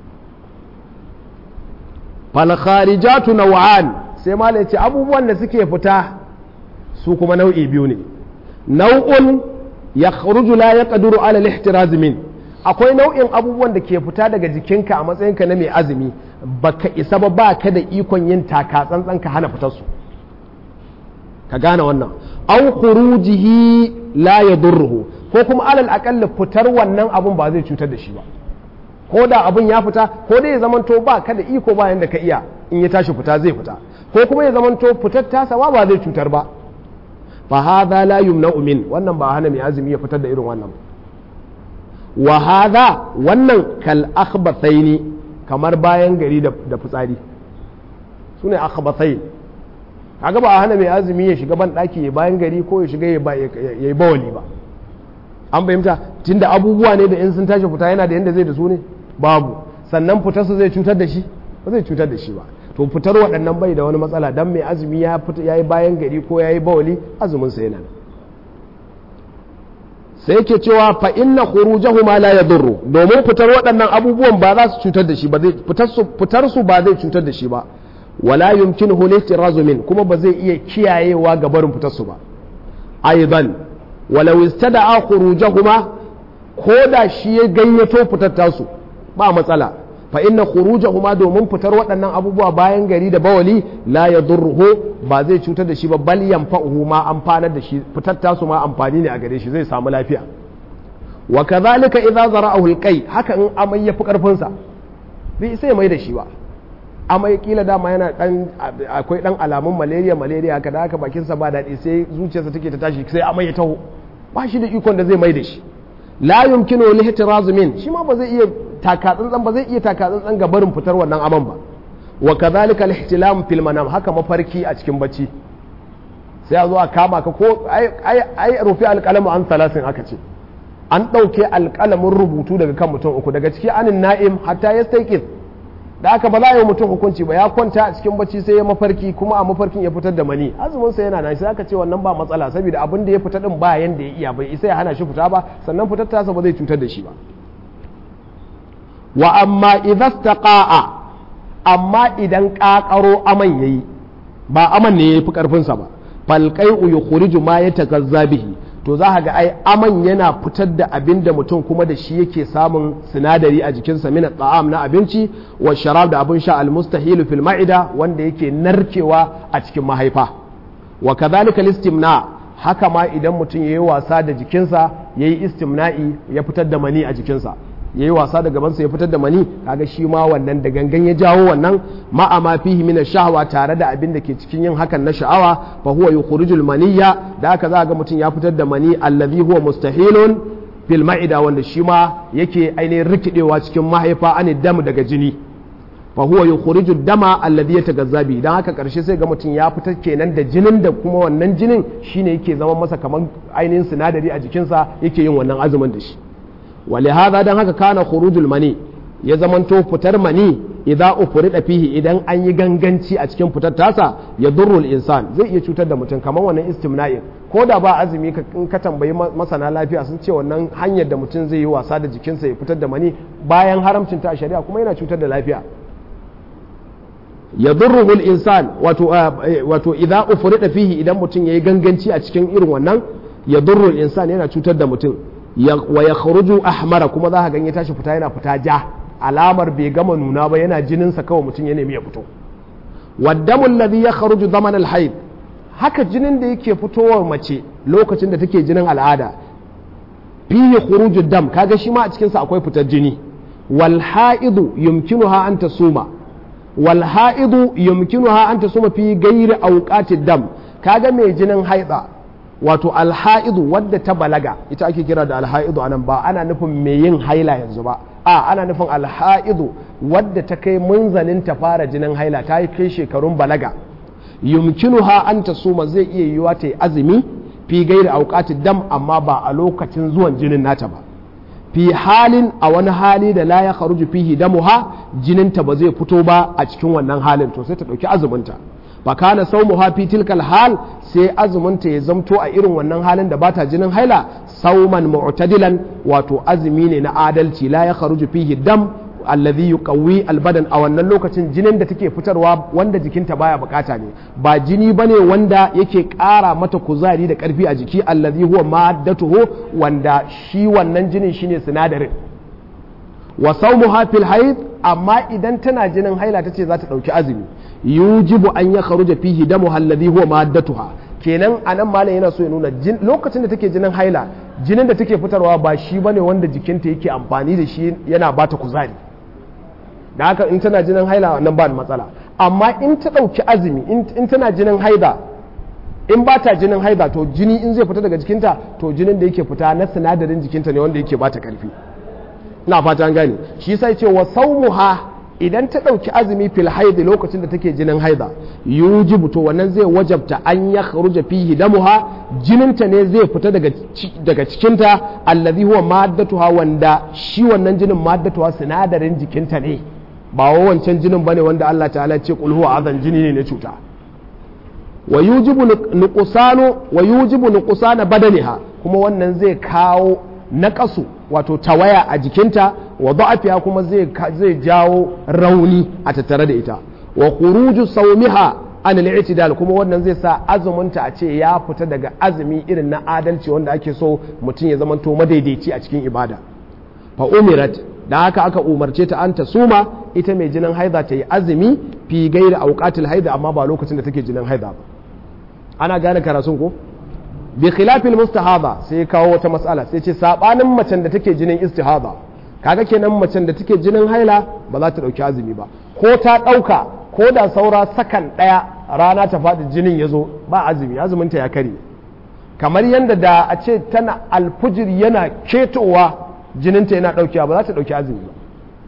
fal kharijatu naw'an sai malai ce abubuwan da suke fita su kuma nau'i biyu ne nau'un yakhruju la yaqdiru ala al-ihtiraz min akwai nau'in abubuwan da ke fita daga jikinka a matsayinka na mai azumi baka isa ba ba ka da ikon yin taka tsantsan ka hana fitar su ka gane wannan an khurujihi la yadurruhu ko kuma alal aqall fitar wannan abun ba zai cutar da shi ba ko da abun ya fita ko dai ya zamanto ba ka da iko ba yanda ka iya in ya tashi fita zai fita ko kuma ya zamanto fitar tasa ba zai cutar ba fa hadha la yumna'u min wannan ba hana mai azumi ya fitar da irin wannan wa hadha wannan kal akhbathaini kamar bayan gari da fitsari sune akhbathain kaga ba a hana mai azumi ya shiga ban daki ya bayan gari ko ya shiga ya yi bawali ba an fahimta tunda abubuwa ne da in sun tashi fita yana da yanda zai da su ne babu sannan fitarsa zai cutar da shi ba zai cutar da shi ba to fitar waɗannan bai da wani matsala dan mai azumi ya yi bayan gari ko ya yi bawali azumin sa yana sai ke cewa fa inna khurujahuma la yadurru domin fitar waɗannan abubuwan ba za su cutar da shi ba zai fitar su ba zai cutar da shi ba wala yumkinuhu lihtirazu min kuma ba zai iya kiyayewa ga barin fitar su ba aidan walau istada'a khurujahuma ko da shi ya gayyato fitar tasu ba matsala fa inna khurujahuma domin fitar waɗannan abubuwa bayan gari da bawali la yadurruhu ba zai cutar da shi ba bal yanfa'uhu ma amfanar da shi fitar tasu ma amfani ne a gare shi zai samu lafiya wa kadhalika idza zara'ahu alqai haka in amai ya fi karfin sa bai sai mai da shi ba amai kila dama yana dan akwai dan alamun malaria malaria haka da haka bakin sa ba daɗi sai zuciyarsa take ta tashi sai amai ya taho ba shi da ikon da zai mai da shi la yumkinu lihtirazu min shi ma ba zai iya takatsantsan ba zai iya takatsantsan ga barin fitar wannan aman ba wa kadhalika al-ihtilam fil manam haka mafarki a cikin bacci sai a zo a kama ka ko ai ai rufi alqalamu an salasin aka ce an dauke alqalamin rubutu daga kan mutum uku daga ciki anin na'im hatta yastayqiz da aka ba za a yi mutum hukunci ba ya kwanta a cikin bacci sai ya mafarki kuma a mafarkin ya fitar da mani azumin sa yana nan sai aka ce wannan ba matsala saboda abin da ya fita din ba yanda ya iya bai isa ya hana shi fita ba sannan fitar tasa ba zai cutar da shi ba wa amma idza istaqa'a amma idan kakaro aman yayi ba aman ne yayi fi karfin sa ba fal qai'u yukhriju ma yatakazza bihi to za ga ai aman yana fitar da abin da mutum kuma da shi yake samun sinadari a jikinsa min ta'am na abinci wa sharab da abin sha almustahilu fil ma'ida wanda yake narkewa a cikin mahaifa wa kadhalika listimna haka ma idan mutum yayi wasa da jikinsa yayi istimna'i ya fitar da mani a jikinsa yayi wasa da gabansa ya fitar da mani kaga shi ma wannan da gangan ya jawo wannan ma'a ma fihi min shahwa tare da abin da ke cikin yin hakan na sha'awa fa huwa yukhrijul maniyya da haka za ga mutum ya fitar da mani allazi huwa mustahilun fil ma'ida wanda shi ma yake ainihin rikidewa cikin mahaifa an dam daga jini fa huwa yukhriju dama alladhi yatagazza bi dan haka karshe sai ga mutum ya fitar kenan da jinin da kuma wannan jinin shine yake zama masa kaman ainihin sinadari a jikinsa yake yin wannan azumin da shi wali hadha dan haka kana khurujul mani ya zamanto fitar mani idza ufrida fihi idan an yi ganganci a cikin fitar tasa ya durrul insan zai iya cutar da mutum kamar wannan istimna'in ko da ba azumi in ka tambayi masana lafiya sun ce wannan hanyar da mutum zai yi wasa da jikinsa ya fitar da mani bayan haramcin ta a shari'a kuma yana cutar da lafiya ya durruhul insan wato wato idza ufrida fihi idan mutum yayi ganganci a cikin irin wannan ya durrul insan yana cutar da mutum wa ya kharuju ahmara kuma za ka ganye tashi fita yana fita ja alamar bai gama nuna ba yana jininsa kawai mutum ya nemi ya fito waddamul ladhi ya kharuju zaman al haka jinin da yake fitowar mace lokacin da take jinin al'ada fihi khuruju dam kaga shi ma a cikin sa akwai fitar jini wal haidu yumkinuha an tasuma wal haidu yumkinuha an tasuma fi ghairi awqatid dam kaga mai jinin haida wato alha'idu wadda ta balaga ita ake kira da alha'idu anan ba ana nufin mai yin haila yanzu ba a ana nufin alha'idu wadda ta kai munzalin ta fara jinin haila ta yi kai shekarun balaga yumkinuha an ta suma zai iya yiwa ta yi azumi fi gairi auqatid dam amma ba a lokacin zuwan jinin nata ba fi halin a wani hali da la ya kharuju fihi damuha jininta ba zai fito ba a cikin wannan halin to sai ta dauki azuminta fa kana sawmuha fi tilkal hal sai azuminta ya zamto a irin wannan halin da bata jinin haila sauman mu'tadilan wato azumi ne na adalci la ya kharuju fihi dam alladhi yuqawwi albadan a wannan lokacin jinin da take fitarwa wanda jikinta baya bukata ne ba jini bane wanda yake ƙara mata kuzari da ƙarfi a jiki alladhi huwa maddatuhu wanda shi wannan jinin shine sinadarin wa sawmuha fil haid amma idan tana jinin haila tace za ta dauki azumi yujibu an ya kharuja fihi damu alladhi huwa maddatuha kenan anan malam yana so ya nuna lokacin da take jinin haila jinin da take fitarwa ba shi bane wanda jikinta yake amfani da shi yana bata kuzari da haka in tana jinin haila nan ba da matsala amma in ta ɗauki azumi in tana jinin haida in ba ta jinin haida to jini in zai fita daga jikinta to jinin da yake fita na sinadarin jikinta ne wanda yake bata karfi na fata an gane shi sai ce wa saumuha idan ta ɗauki azumi fil haidi lokacin da take jinin haida yujibu to wannan zai wajabta an ya kharuja fihi damuha jininta ne zai fita daga daga cikinta allazi huwa maddatuha wanda shi wannan jinin maddatuha sinadarin jikinta ne ba wa wancan jinin bane wanda Allah ta'ala ce qul huwa azan jini ne na cuta wa yujibu nuqsanu wa yujibu nuqsana badaniha kuma wannan zai kawo naƙasu wato tawaya a jikinta wa da'afiya kuma zai zai jawo rauni a tattare da ita wa khuruju sawmiha an al-i'tidal kuma wannan zai sa azuminta a ce ya fita daga azumi irin na adalci wanda ake so mutum ya zamanto madaidaici a cikin ibada fa umirat da haka aka umarce ta an ta suma ita mai jinin haida ta yi azumi fi gairi auqatil haida amma ba lokacin da take jinin haida ba ana gane karatun ko bi khilafil mustahaba sai kawo wata mas'ala sai ce sabanin macen da take jinin istihada kaga kenan macen da take jinin haila ba za ta dauki azumi ba ko ta dauka ko da saura sakan daya rana ta faɗi jinin ya zo ba azumi azumin ta ya kare kamar yadda da a ce tana alfujir yana ketowa jininta yana daukewa ba za ta dauki azumi ba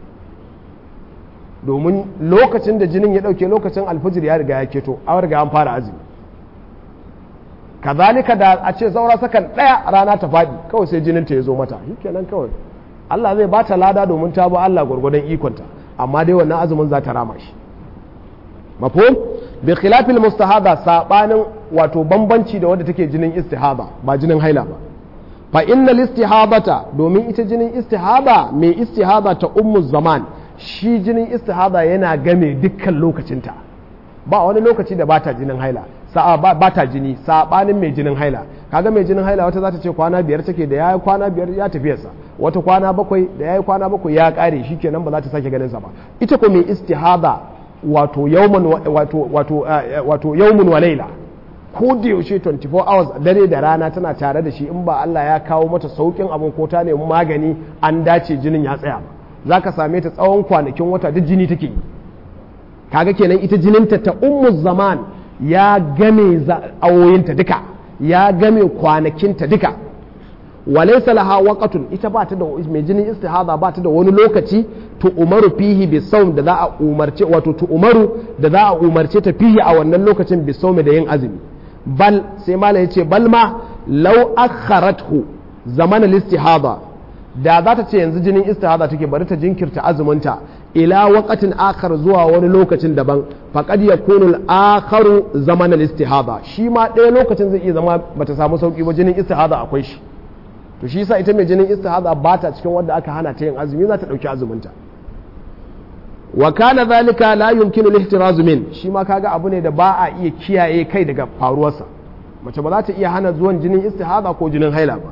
domin lokacin da jinin ya dauke lokacin alfujir ya riga ya keto an riga an fara azumi kazalika da a ce saura sakan ɗaya rana ta faɗi kawai sai jininta ya zo mata kenan kawai Allah zai ba ta lada domin ta ba Allah gwargwadon ikonta amma dai wannan azumin za ta rama shi mafhum bi khilafil mustahada sabanin wato bambanci da wanda take jinin istihada ba jinin haila ba fa innal istihadata domin ita jinin istihada mai istihada ta ummu zaman shi jinin istihada yana game dukkan lokacinta ba wani lokaci da bata jinin haila sa'a ba ta jini sabanin mai jinin haila kaga mai jinin haila wata za ta ce kwana biyar take da yayi kwana biyar ya tafiyarsa wata kwana bakwai da yayi kwana bakwai ya kare shikenan ba za ta sake ganin sa ba ita ko mai istihada wato yawman wato wato wato yawmun wa laila ko da yaushe 24 hours dare da rana tana tare da shi in ba Allah ya kawo mata saukin abin ko ta nemi magani an dace jinin ya tsaya ba za ka same ta tsawon kwanakin wata duk jini take yi kaga kenan ita jininta ta ummu zaman ya game awoyinta duka ya game kwanakinta duka walaysa laha waqatun ita ba ta da mai jinin istihada ba ta da wani lokaci tu umaru fihi bi sawm da za a umarce wato tu umaru da za a umarce ta fihi a wannan lokacin bi sawm da yin azumi bal sai malai yace bal ma law akharathu zaman al-istihada da za ta ce yanzu jinin istihada take bari ta jinkirta azuminta ila waqatin akhar zuwa wani lokacin daban faqad yakunu al-akharu zaman al-istihada shi ma ɗaya lokacin zai iya zama bata samu sauki ba jinin istihada akwai shi to shi yasa ita mai jinin istihada ba ta cikin wanda aka hana ta yin azumi za ta dauki azuminta wa kana zalika la yumkinu al-ihtirazu min shi ma kaga abu ne da ba a iya kiyaye kai daga faruwarsa mace ba za ta iya hana zuwan jinin istihada ko jinin haila ba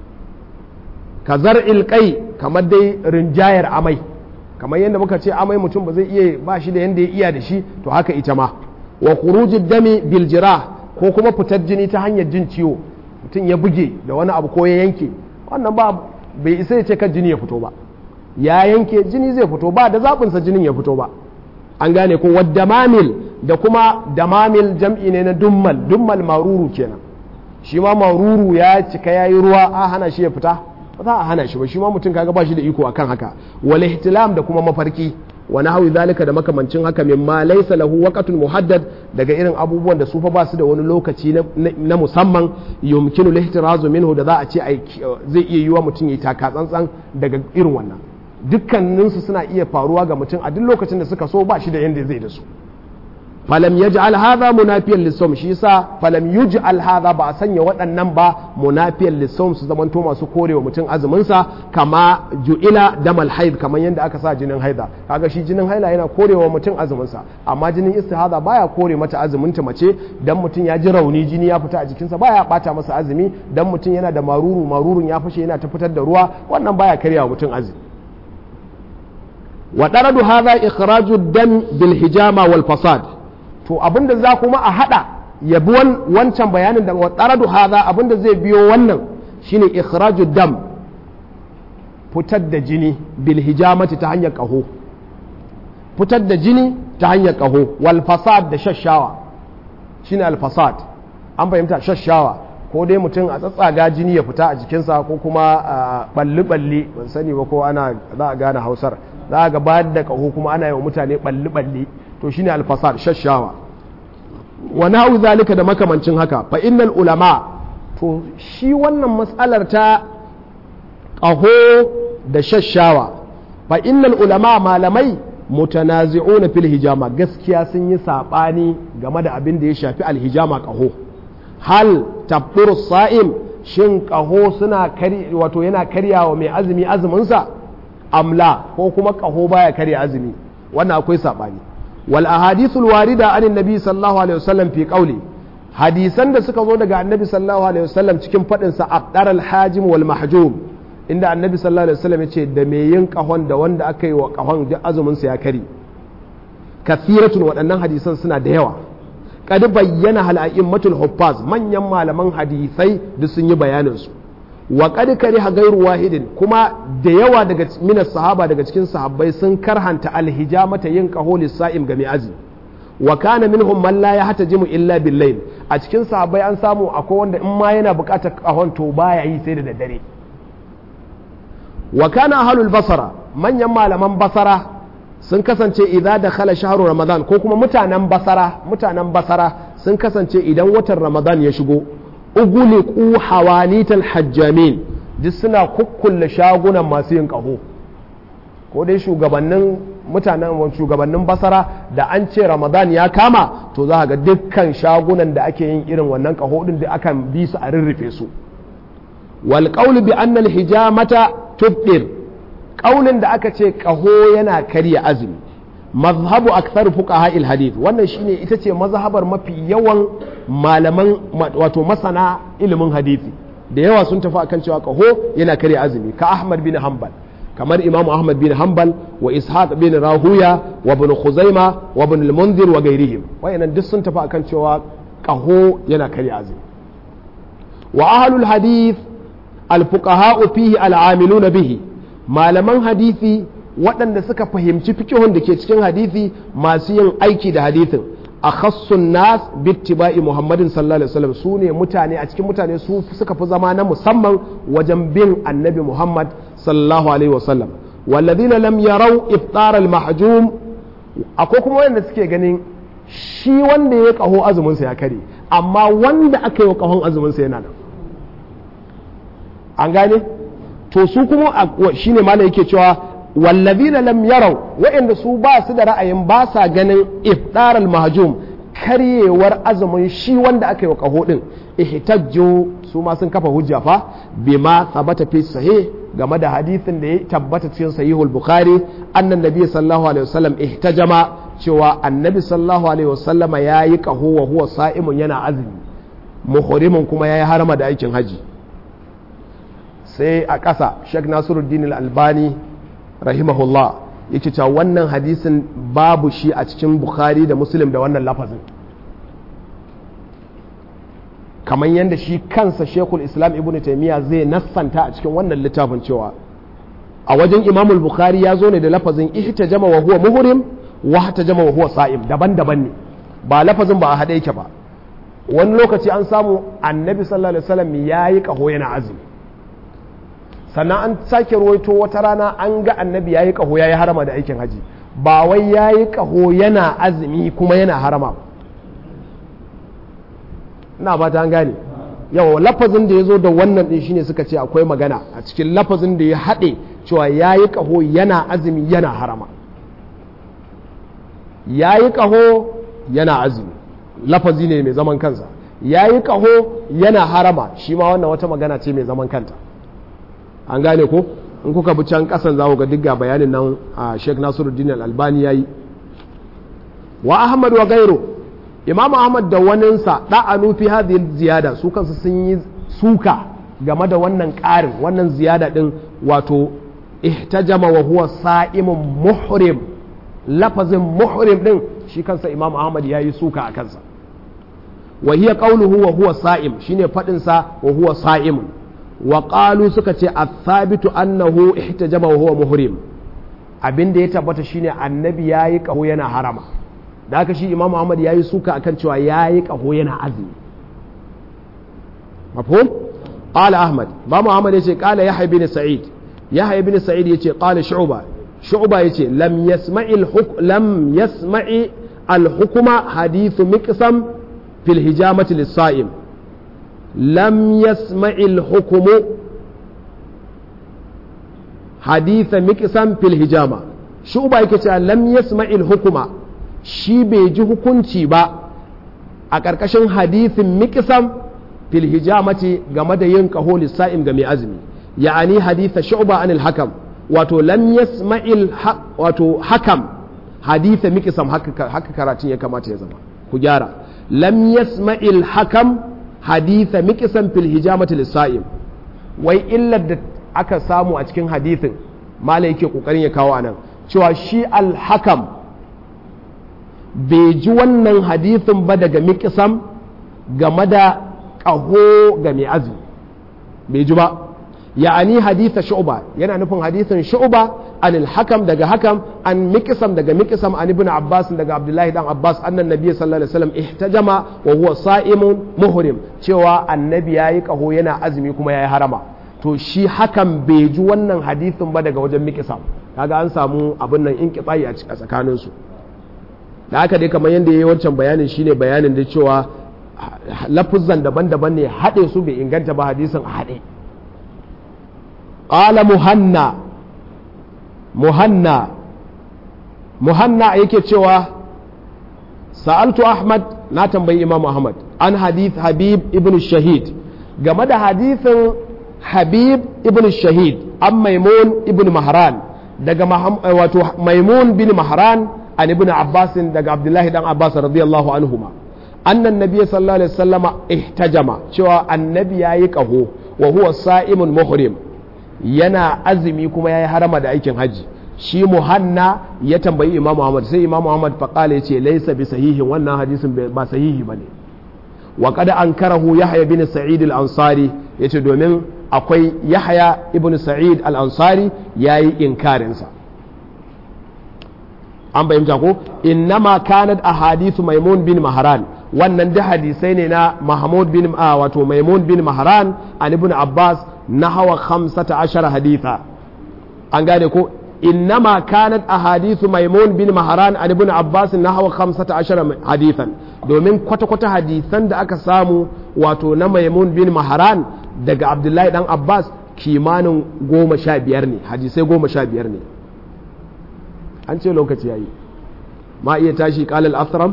ka zar'il kai kamar dai rinjayar amai kamar yadda muka ce amai mutum ba zai iya ba shi da yadda ya iya da shi to haka ita ma wa khurujid dami bil jirah ko kuma fitar jini ta hanyar jin ciwo mutum ya buge da wani abu ko ya yanke wannan ba bai isa ya ce kan jini ya fito ba ya yanke jini zai fito ba da zaɓinsa jinin ya fito ba an gane ko wadda mamil da kuma damamil jam'i ne na dummal dummal maruru kenan shi ma maruru ya cika ya yi ruwa a hana shi ya fita ba za a hana shi ba shi ma mutum kaga ba shi da iko akan haka wal ihtilam da kuma mafarki wa nahwi zalika da makamancin haka mimma laysa lahu waqtun muhaddad daga irin abubuwan da su fa ba su da wani lokaci na musamman yumkinu lihtirazu minhu da za a ce zai iya yiwa mutum ya taka tsantsan daga irin wannan dukkaninsu suna iya faruwa ga mutum a duk lokacin da suka so ba shi da yanda zai da su falam yaj'al hadha munafiyan lisawm shi yasa falam yuj'al hadha ba a sanya waɗannan ba munafiyan lisawm su zamanto masu korewa mutum azumin sa kama ju'ila damal haid kamar yadda aka sa jinin haida kaga shi jinin haila yana korewa mutum azumin sa amma jinin istihada baya kore mata azumin ta mace dan mutum ya ji rauni jini ya fita a jikinsa baya bata masa azumi dan mutum yana da maruru marurun ya fashe yana ta fitar da ruwa wannan baya karyawa mutum azumi wa daradu hadha ikhraju dam bil hijama wal fasad to abinda za kuma a hada ya bi wancan bayanin da watsaradu haza abinda zai biyo wannan shine ikhraju dam fitar da jini bil hijamati ta hanyar kaho fitar da jini ta hanyar kaho wal fasad da shashawa shine al fasad an fahimta shashawa ko dai mutum a tsatsaga jini ya fita a jikinsa ko kuma balli balli ban sani ba ko ana za a gane hausar za a ga bayar da kaho kuma ana yi wa mutane balli balli to shine alfasad shashawa wa nahu zalika da makamancin haka fa innal ulama to shi wannan matsalar ta ƙaho da shashawa fa innal ulama malamai mutanazi'una fil hijama gaskiya sun yi sabani game da abin da ya shafi alhijama ƙaho hal tabdur sa'im shin ƙaho suna kari wato yana karyawa mai azumi azuminsa amla ko kuma ƙaho baya karya azumi wannan akwai sabani wal ahadithul warida an annabi sallallahu alaihi wasallam fi qawli hadisan da suka zo daga annabi sallallahu alaihi wasallam cikin fadin sa aqdar al hajim wal mahjum inda annabi sallallahu alaihi wasallam yace da me yin kahon da wanda aka yi wa kahon duk azumin sa ya kari kathiratun waɗannan hadisan suna da yawa kad bayyana hal a'immatul huffaz manyan malaman hadisai duk sun yi bayanin su wa qad kariha ghairu wahidin kuma da yawa daga minas sahaba daga cikin sahabbai sun karhanta alhijamata yin qaho lisa'im ga mai azumi wa kana minhum man la yahtajimu illa bil layl a cikin sahabbai an samu akwai wanda in ma yana buƙatar qahon to baya yi sai da daddare wa kana ahlul basara manyan malaman basara sun kasance idan da khala shahru ramadan ko kuma mutanen basara mutanen basara sun kasance idan watan ramadan ya shigo uguliku hawanital hajjamin duk suna kukkulle shagunan masu yin ƙaho ko dai shugabannin mutanen shugabannin basara da an ce ramadan ya kama to za ga dukkan shagunan da ake yin irin wannan ƙaho din da akan bi su a rirrufe su wal qawlu bi anna al hijamata tubdir ƙaunin da aka ce ƙaho yana karya azumi mazhabu akthar fuqaha al hadith wannan shine ita ce mazhabar mafi yawan malaman wato masana ilimin hadisi da yawa sun tafi akan cewa kaho yana karya azumi ka Ahmad bin Hanbal kamar Imam Ahmad bin Hanbal wa Ishaq bin Rahuya wa ibn Khuzaima wa ibn al-Mundhir wa gairihim wayannan duk sun tafi akan cewa ƙaho yana karya azumi wa ahlul hadith alfuqaha'u fihi al'amiluna bihi malaman hadisi waɗanda suka fahimci fikihun da ke cikin hadisi masu yin aiki da hadisin a khassun nas bittiba'i muhammadin sallallahu alaihi wasallam su ne mutane a cikin mutane su suka fi zama na musamman wajen bin annabi muhammad sallallahu alaihi wasallam walladina lam yarau iftar al-mahjum akwai kuma wanda suke ganin shi wanda ya kaho azumin sa ya kare amma wanda aka yi wa kahon azumin sa yana nan an gane to su kuma shine malai yake cewa wallazina lam yarau wa'anda su ba su da ra'ayin ba sa ganin iftar al-mahjum karyewar azumin shi wanda aka yi wa kaho din ihtajju su ma sun kafa hujja fa bima thabata fi sahih game da hadisin da ya tabbata cikin sahihul bukhari annan nabi sallallahu alaihi wasallam ihtajama cewa annabi sallallahu alaihi wasallama yayi kaho wa huwa sa'imun yana azumi muhrimun kuma yayi harama da aikin haji sai a ƙasa Sheikh Nasiruddin Al-Albani rahimahullah yake cewa wannan hadisin babu shi a cikin Bukhari da Muslim da wannan lafazin kamar yadda shi kansa Sheikhul Islam Ibn Taymiyyah zai nassanta a cikin wannan littafin cewa a wajen Imam Bukhari ya zo ne da lafazin ihtajama wa huwa muhrim wa ihtajama wa huwa sa'im daban-daban ne ba lafazin ba a haɗe yake ba wani lokaci an samu annabi sallallahu alaihi wasallam yayi kaho yana azumi sannan an sake ruwaito wata rana an ga annabi ya yi ƙaho ya yi harama da aikin haji ba wai ya yi ƙaho yana azumi kuma yana harama na ba ta gane yawa lafazin da ya zo da wannan ɗin shine suka ce akwai magana a cikin lafazin da ya haɗe cewa ya yi ƙaho yana azumi yana harama ya yi ƙaho yana azumi lafazi ne mai zaman kansa ya yi ƙaho yana harama shi ma wannan wata magana ce mai zaman kanta an gane ko in kuka bi can kasan za ku ga duk ga bayanin nan a Sheikh Nasiruddin Al-Albani yayi wa Ahmad wa gairu Imam Ahmad da waninsa da'anu fi hadhihi ziyada su kansu sun yi suka game da wannan ƙarin wannan ziyada din wato ihtajama wa huwa sa'imun muhrim lafazin muhrim din shi kansa Imam Ahmad yayi suka a kansa wa hiya qawluhu wa huwa sa'im shine fadin sa wa huwa sa'imun wa qalu suka ce athabitu annahu ihtajama wa huwa muhrim abin da ya tabbata shine annabi yayi kaho yana harama da haka shi imamu ahmad yayi suka akan cewa yayi kaho yana azumi mafhum qala ahmad ba muhammad yace qala yahya bin sa'id yahya bin sa'id yace qala shu'ba shu'ba yace lam yasma'i al lam yasma'i al hukma hadithu miqsam fil hijamati lis-sa'im لم يسمع الحكم حديث مكسم في الهجامة شو بايك لم يسمع الحكم shi bai ji hukunci ba a ƙarƙashin hadithin mikisam fil hijamati game da yin kaho lissa'im ga mai azumi ya'ani haditha shu'ba anil hakam wato lam yasma'il wato hakam haditha mikisam haka karatun ya kamata ya zama ku gyara lam yasma'il hakam haditha mikisan fil hijamati lissa'im wai illar da aka samu a cikin hadithin mala yake kokarin ya kawo anan cewa shi al-hakam bai ji wannan hadithin ba daga mikisam game da ƙaho ga mai azumi bai ji ba ya'ani haditha shu'ba yana nufin hadithin shu'ba an al-hakam daga hakam an mikisam daga mikisam an ibn abbas daga abdullahi dan abbas annan nabi sallallahu alaihi wasallam ihtajama wa huwa sa'imun muhrim cewa annabi yayi kaho yana azumi kuma yayi harama to shi hakan bai ji wannan hadithin ba daga wajen mikisam kaga an samu abin nan inqita'i a tsakanin su da haka dai kamar yadda yayi wancan bayanin shine bayanin da cewa lafuzan daban-daban ne haɗe su bai inganta ba hadisin a haɗe qala muhanna muhanna muhanna yake cewa sa'altu ahmad na tambayi imam ahmad an hadith habib ibn shahid game da hadithin habib ibn shahid an maimun ibn mahran daga wato maimun bin mahran an ibn abbas daga abdullahi dan abbas radiyallahu anhuma annan nabiy sallallahu alaihi wasallama ihtajama cewa annabi yayi kaho wa huwa sa'imun muhrim yana azumi kuma yayi harama da aikin haji shi muhanna ya tambayi imam muhammad sai imam muhammad faƙala ya ce laisa bi sahihin wannan hadisin ba sahihi ba ne wa qad ankarahu yahya bin sa'id al-ansari yace domin akwai yahya ibn sa'id al-ansari yayi inkarin sa an bayyana ko innama kanat ahadithu maimun bin mahran wannan da hadisai ne na mahmud bin wato maimun bin mahran an ibn abbas nahawa 15 haditha an gane ko innama kanat ahadithu maimun bin mahran an ibn abbas nahawa 15 hadithan domin kwata-kwata hadisan da aka samu wato na maimun bin mahran daga abdullahi dan abbas kimanin goma sha biyar ne hadisai goma sha biyar ne an ce lokaci yayi ma iya tashi kalal asram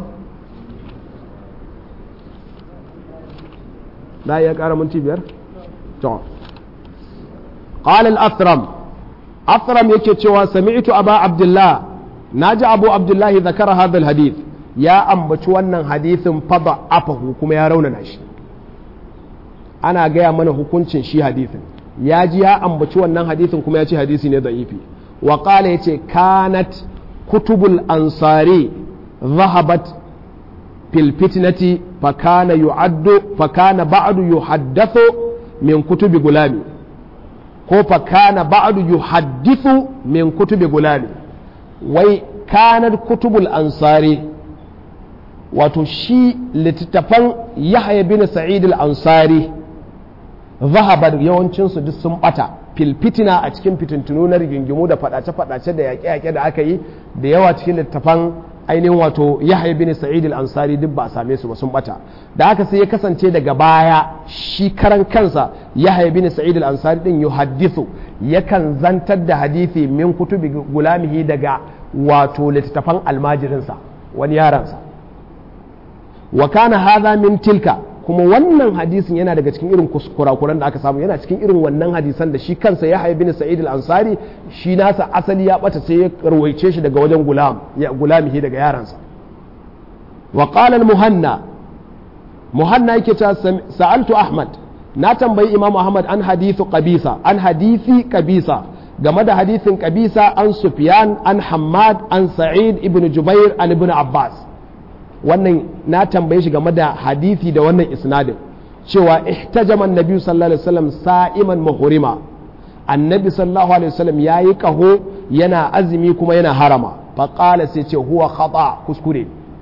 na iya kara minti biyar to qalal asram asram yake cewa sami'tu aba abdullah naji abu abdullah zakara hadha hadith ya ambaci wannan hadithin fada afahu kuma ya raunana shi ana gaya mana hukuncin shi hadithin ya ji ya ambaci wannan hadithin kuma ya ce hadisi ne da'ifi wa qala yace kanat kutubul ansari zahabat fil fitnati fakana yu'addu fakana ba'du yuhaddathu min kutubi gulami ko fakana ba'du yuhaddithu min kutubi gulami wai kanar kutubul ansari wato shi littattafan yahya bin sa'id al-ansari zahabar yawancinsu duk sun bata filfitina a cikin fitintunu na rigingimu da fadace-fadace da yaƙe-yaƙe da aka yi da yawa cikin littattafan ainihin wato yahya bin sa'id al-ansari duk ba a same su ba sun bata da haka sai ya kasance daga baya shi karan kansa yahya bin sa'id al-ansari din yuhaddithu yakan zantar da hadisi min kutubi gulamihi daga wato littattafan almajirinsa wani yaransa wa kana hadha min tilka kuma wannan hadisin yana daga cikin irin kurakuran da aka samu yana cikin irin wannan hadisan da shi kansa ya haibi ni sa'id al-ansari shi nasa asali ya bata sai ya rawaice shi daga wajen gulam ya gulamihi daga yaransa wa qala al-muhanna muhanna yake cewa sa'altu ahmad na tambayi imam ahmad an hadithu qabisa an hadithi qabisa game da hadithin qabisa an sufyan an hammad an sa'id ibn jubair an ibn abbas wannan na tambaye shi game da hadithi da wannan isnadin cewa ihtajama annabi sallallahu alaihi wasallam sa'iman muhrima annabi sallallahu alaihi wasallam yayi kaho yana azumi kuma yana harama fa qala sai ce huwa khata kuskure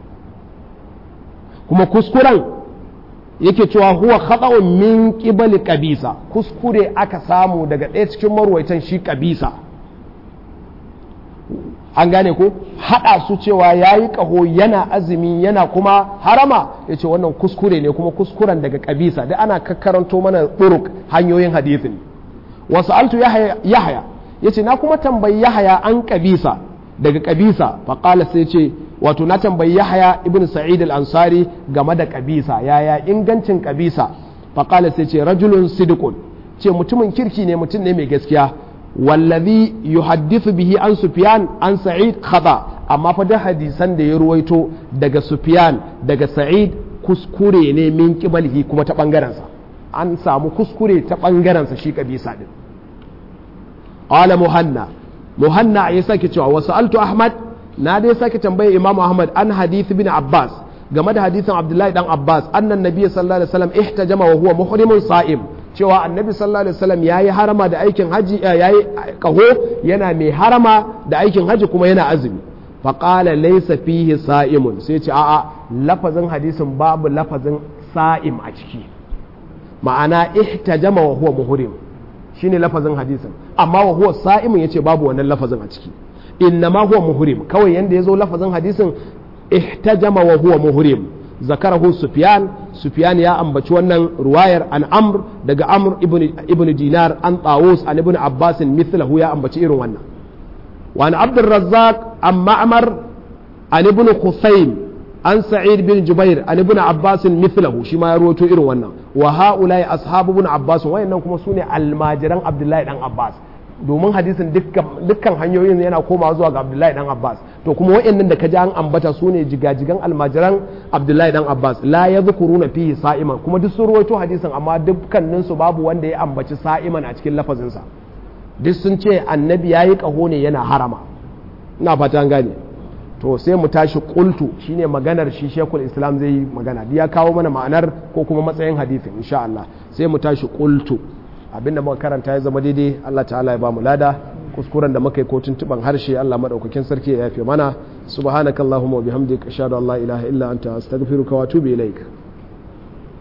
kuma kuskuren yake cewa huwa khata'un min qibali qabisa kuskure aka samu daga ɗaya cikin marwaitan shi qabisa an gane ko haɗa su cewa ya yi ƙaho yana azumi yana kuma harama ya ce wannan kuskure ne kuma kuskuren daga ƙabisa da ana kakkaranto mana ɗuruk hanyoyin hadithin wasu altu yahaya ya ce na kuma tambayi yahaya an ƙabisa daga ƙabisa faƙala sai ce wato na tambayi yahaya ibn sa'id al-ansari game da ƙabisa yaya ingancin ƙabisa faƙala sai ce rajulun sidikun ce mutumin kirki ne mutum ne mai gaskiya wallazi yuhaddithu bihi an sufyan an sa'id khata amma fa da hadisan da ya ruwaito daga sufyan daga sa'id kuskure ne min kibalihi kuma ta bangaren sa an samu kuskure ta bangaren sa shi kabisa din qala muhanna muhanna ya sake cewa wasu altu ahmad na dai sake tambaye imamu ahmad an hadith bin abbas game da hadisin abdullahi dan abbas annan nabiy sallallahu alaihi wasallam ihtajama wa huwa muhrimun sa'im cewa annabi sallallahu alaihi wasallam yayi harama da aikin haji yayi kaho yana mai harama da aikin haji kuma yana azumi fa qala laysa fihi sa'imun sai ce a'a lafazin hadisin babu lafazin sa'im a ciki ma'ana ihtajama wa huwa muhrim shine lafazin hadisin amma wa huwa sa'imun yace babu wannan lafazin a ciki innama huwa muhrim kawai yanda yazo lafazin hadisin ihtajama wa huwa muhrim zakarahu sufyan sufyan ya ambaci wannan ruwayar an amr daga amr ibn dinar an tawus an ibn abbas mithlahu ya ambaci irin wannan wa an abd razzaq an ma'mar an ibn khusaym an sa'id bin jubair an ibn abbas mithlahu shi ma ya rawaito irin wannan wa haula ashabu ibn abbas wayannan kuma sune almajiran abdullahi dan abbas domin hadisin dukkan hanyoyin yana komawa zuwa ga abdullahi dan abbas to kuma wa'annan da ka ji an ambata su ne jigajigan almajiran abdullahi dan abbas la ya na fihi sa'iman kuma duk sun ruwaito hadisin amma dukkanin su babu wanda ya ambaci sa'iman a cikin lafazinsa duk sun ce annabi yayi kaho ne yana harama ina fata an gane to sai mu tashi qultu shine maganar shi shekul islam zai yi magana ya kawo mana ma'anar ko kuma matsayin hadithin insha Allah sai mu tashi qultu abinda muka karanta ya zama daidai Allah ta'ala ya ba mu lada kuskuren da muka yi ko tuntuban harshe Allah madaukakin sarki ya yafe mana subhanakallahumma wa bihamdika ashhadu an la ilaha illa anta astaghfiruka wa atubu ilaik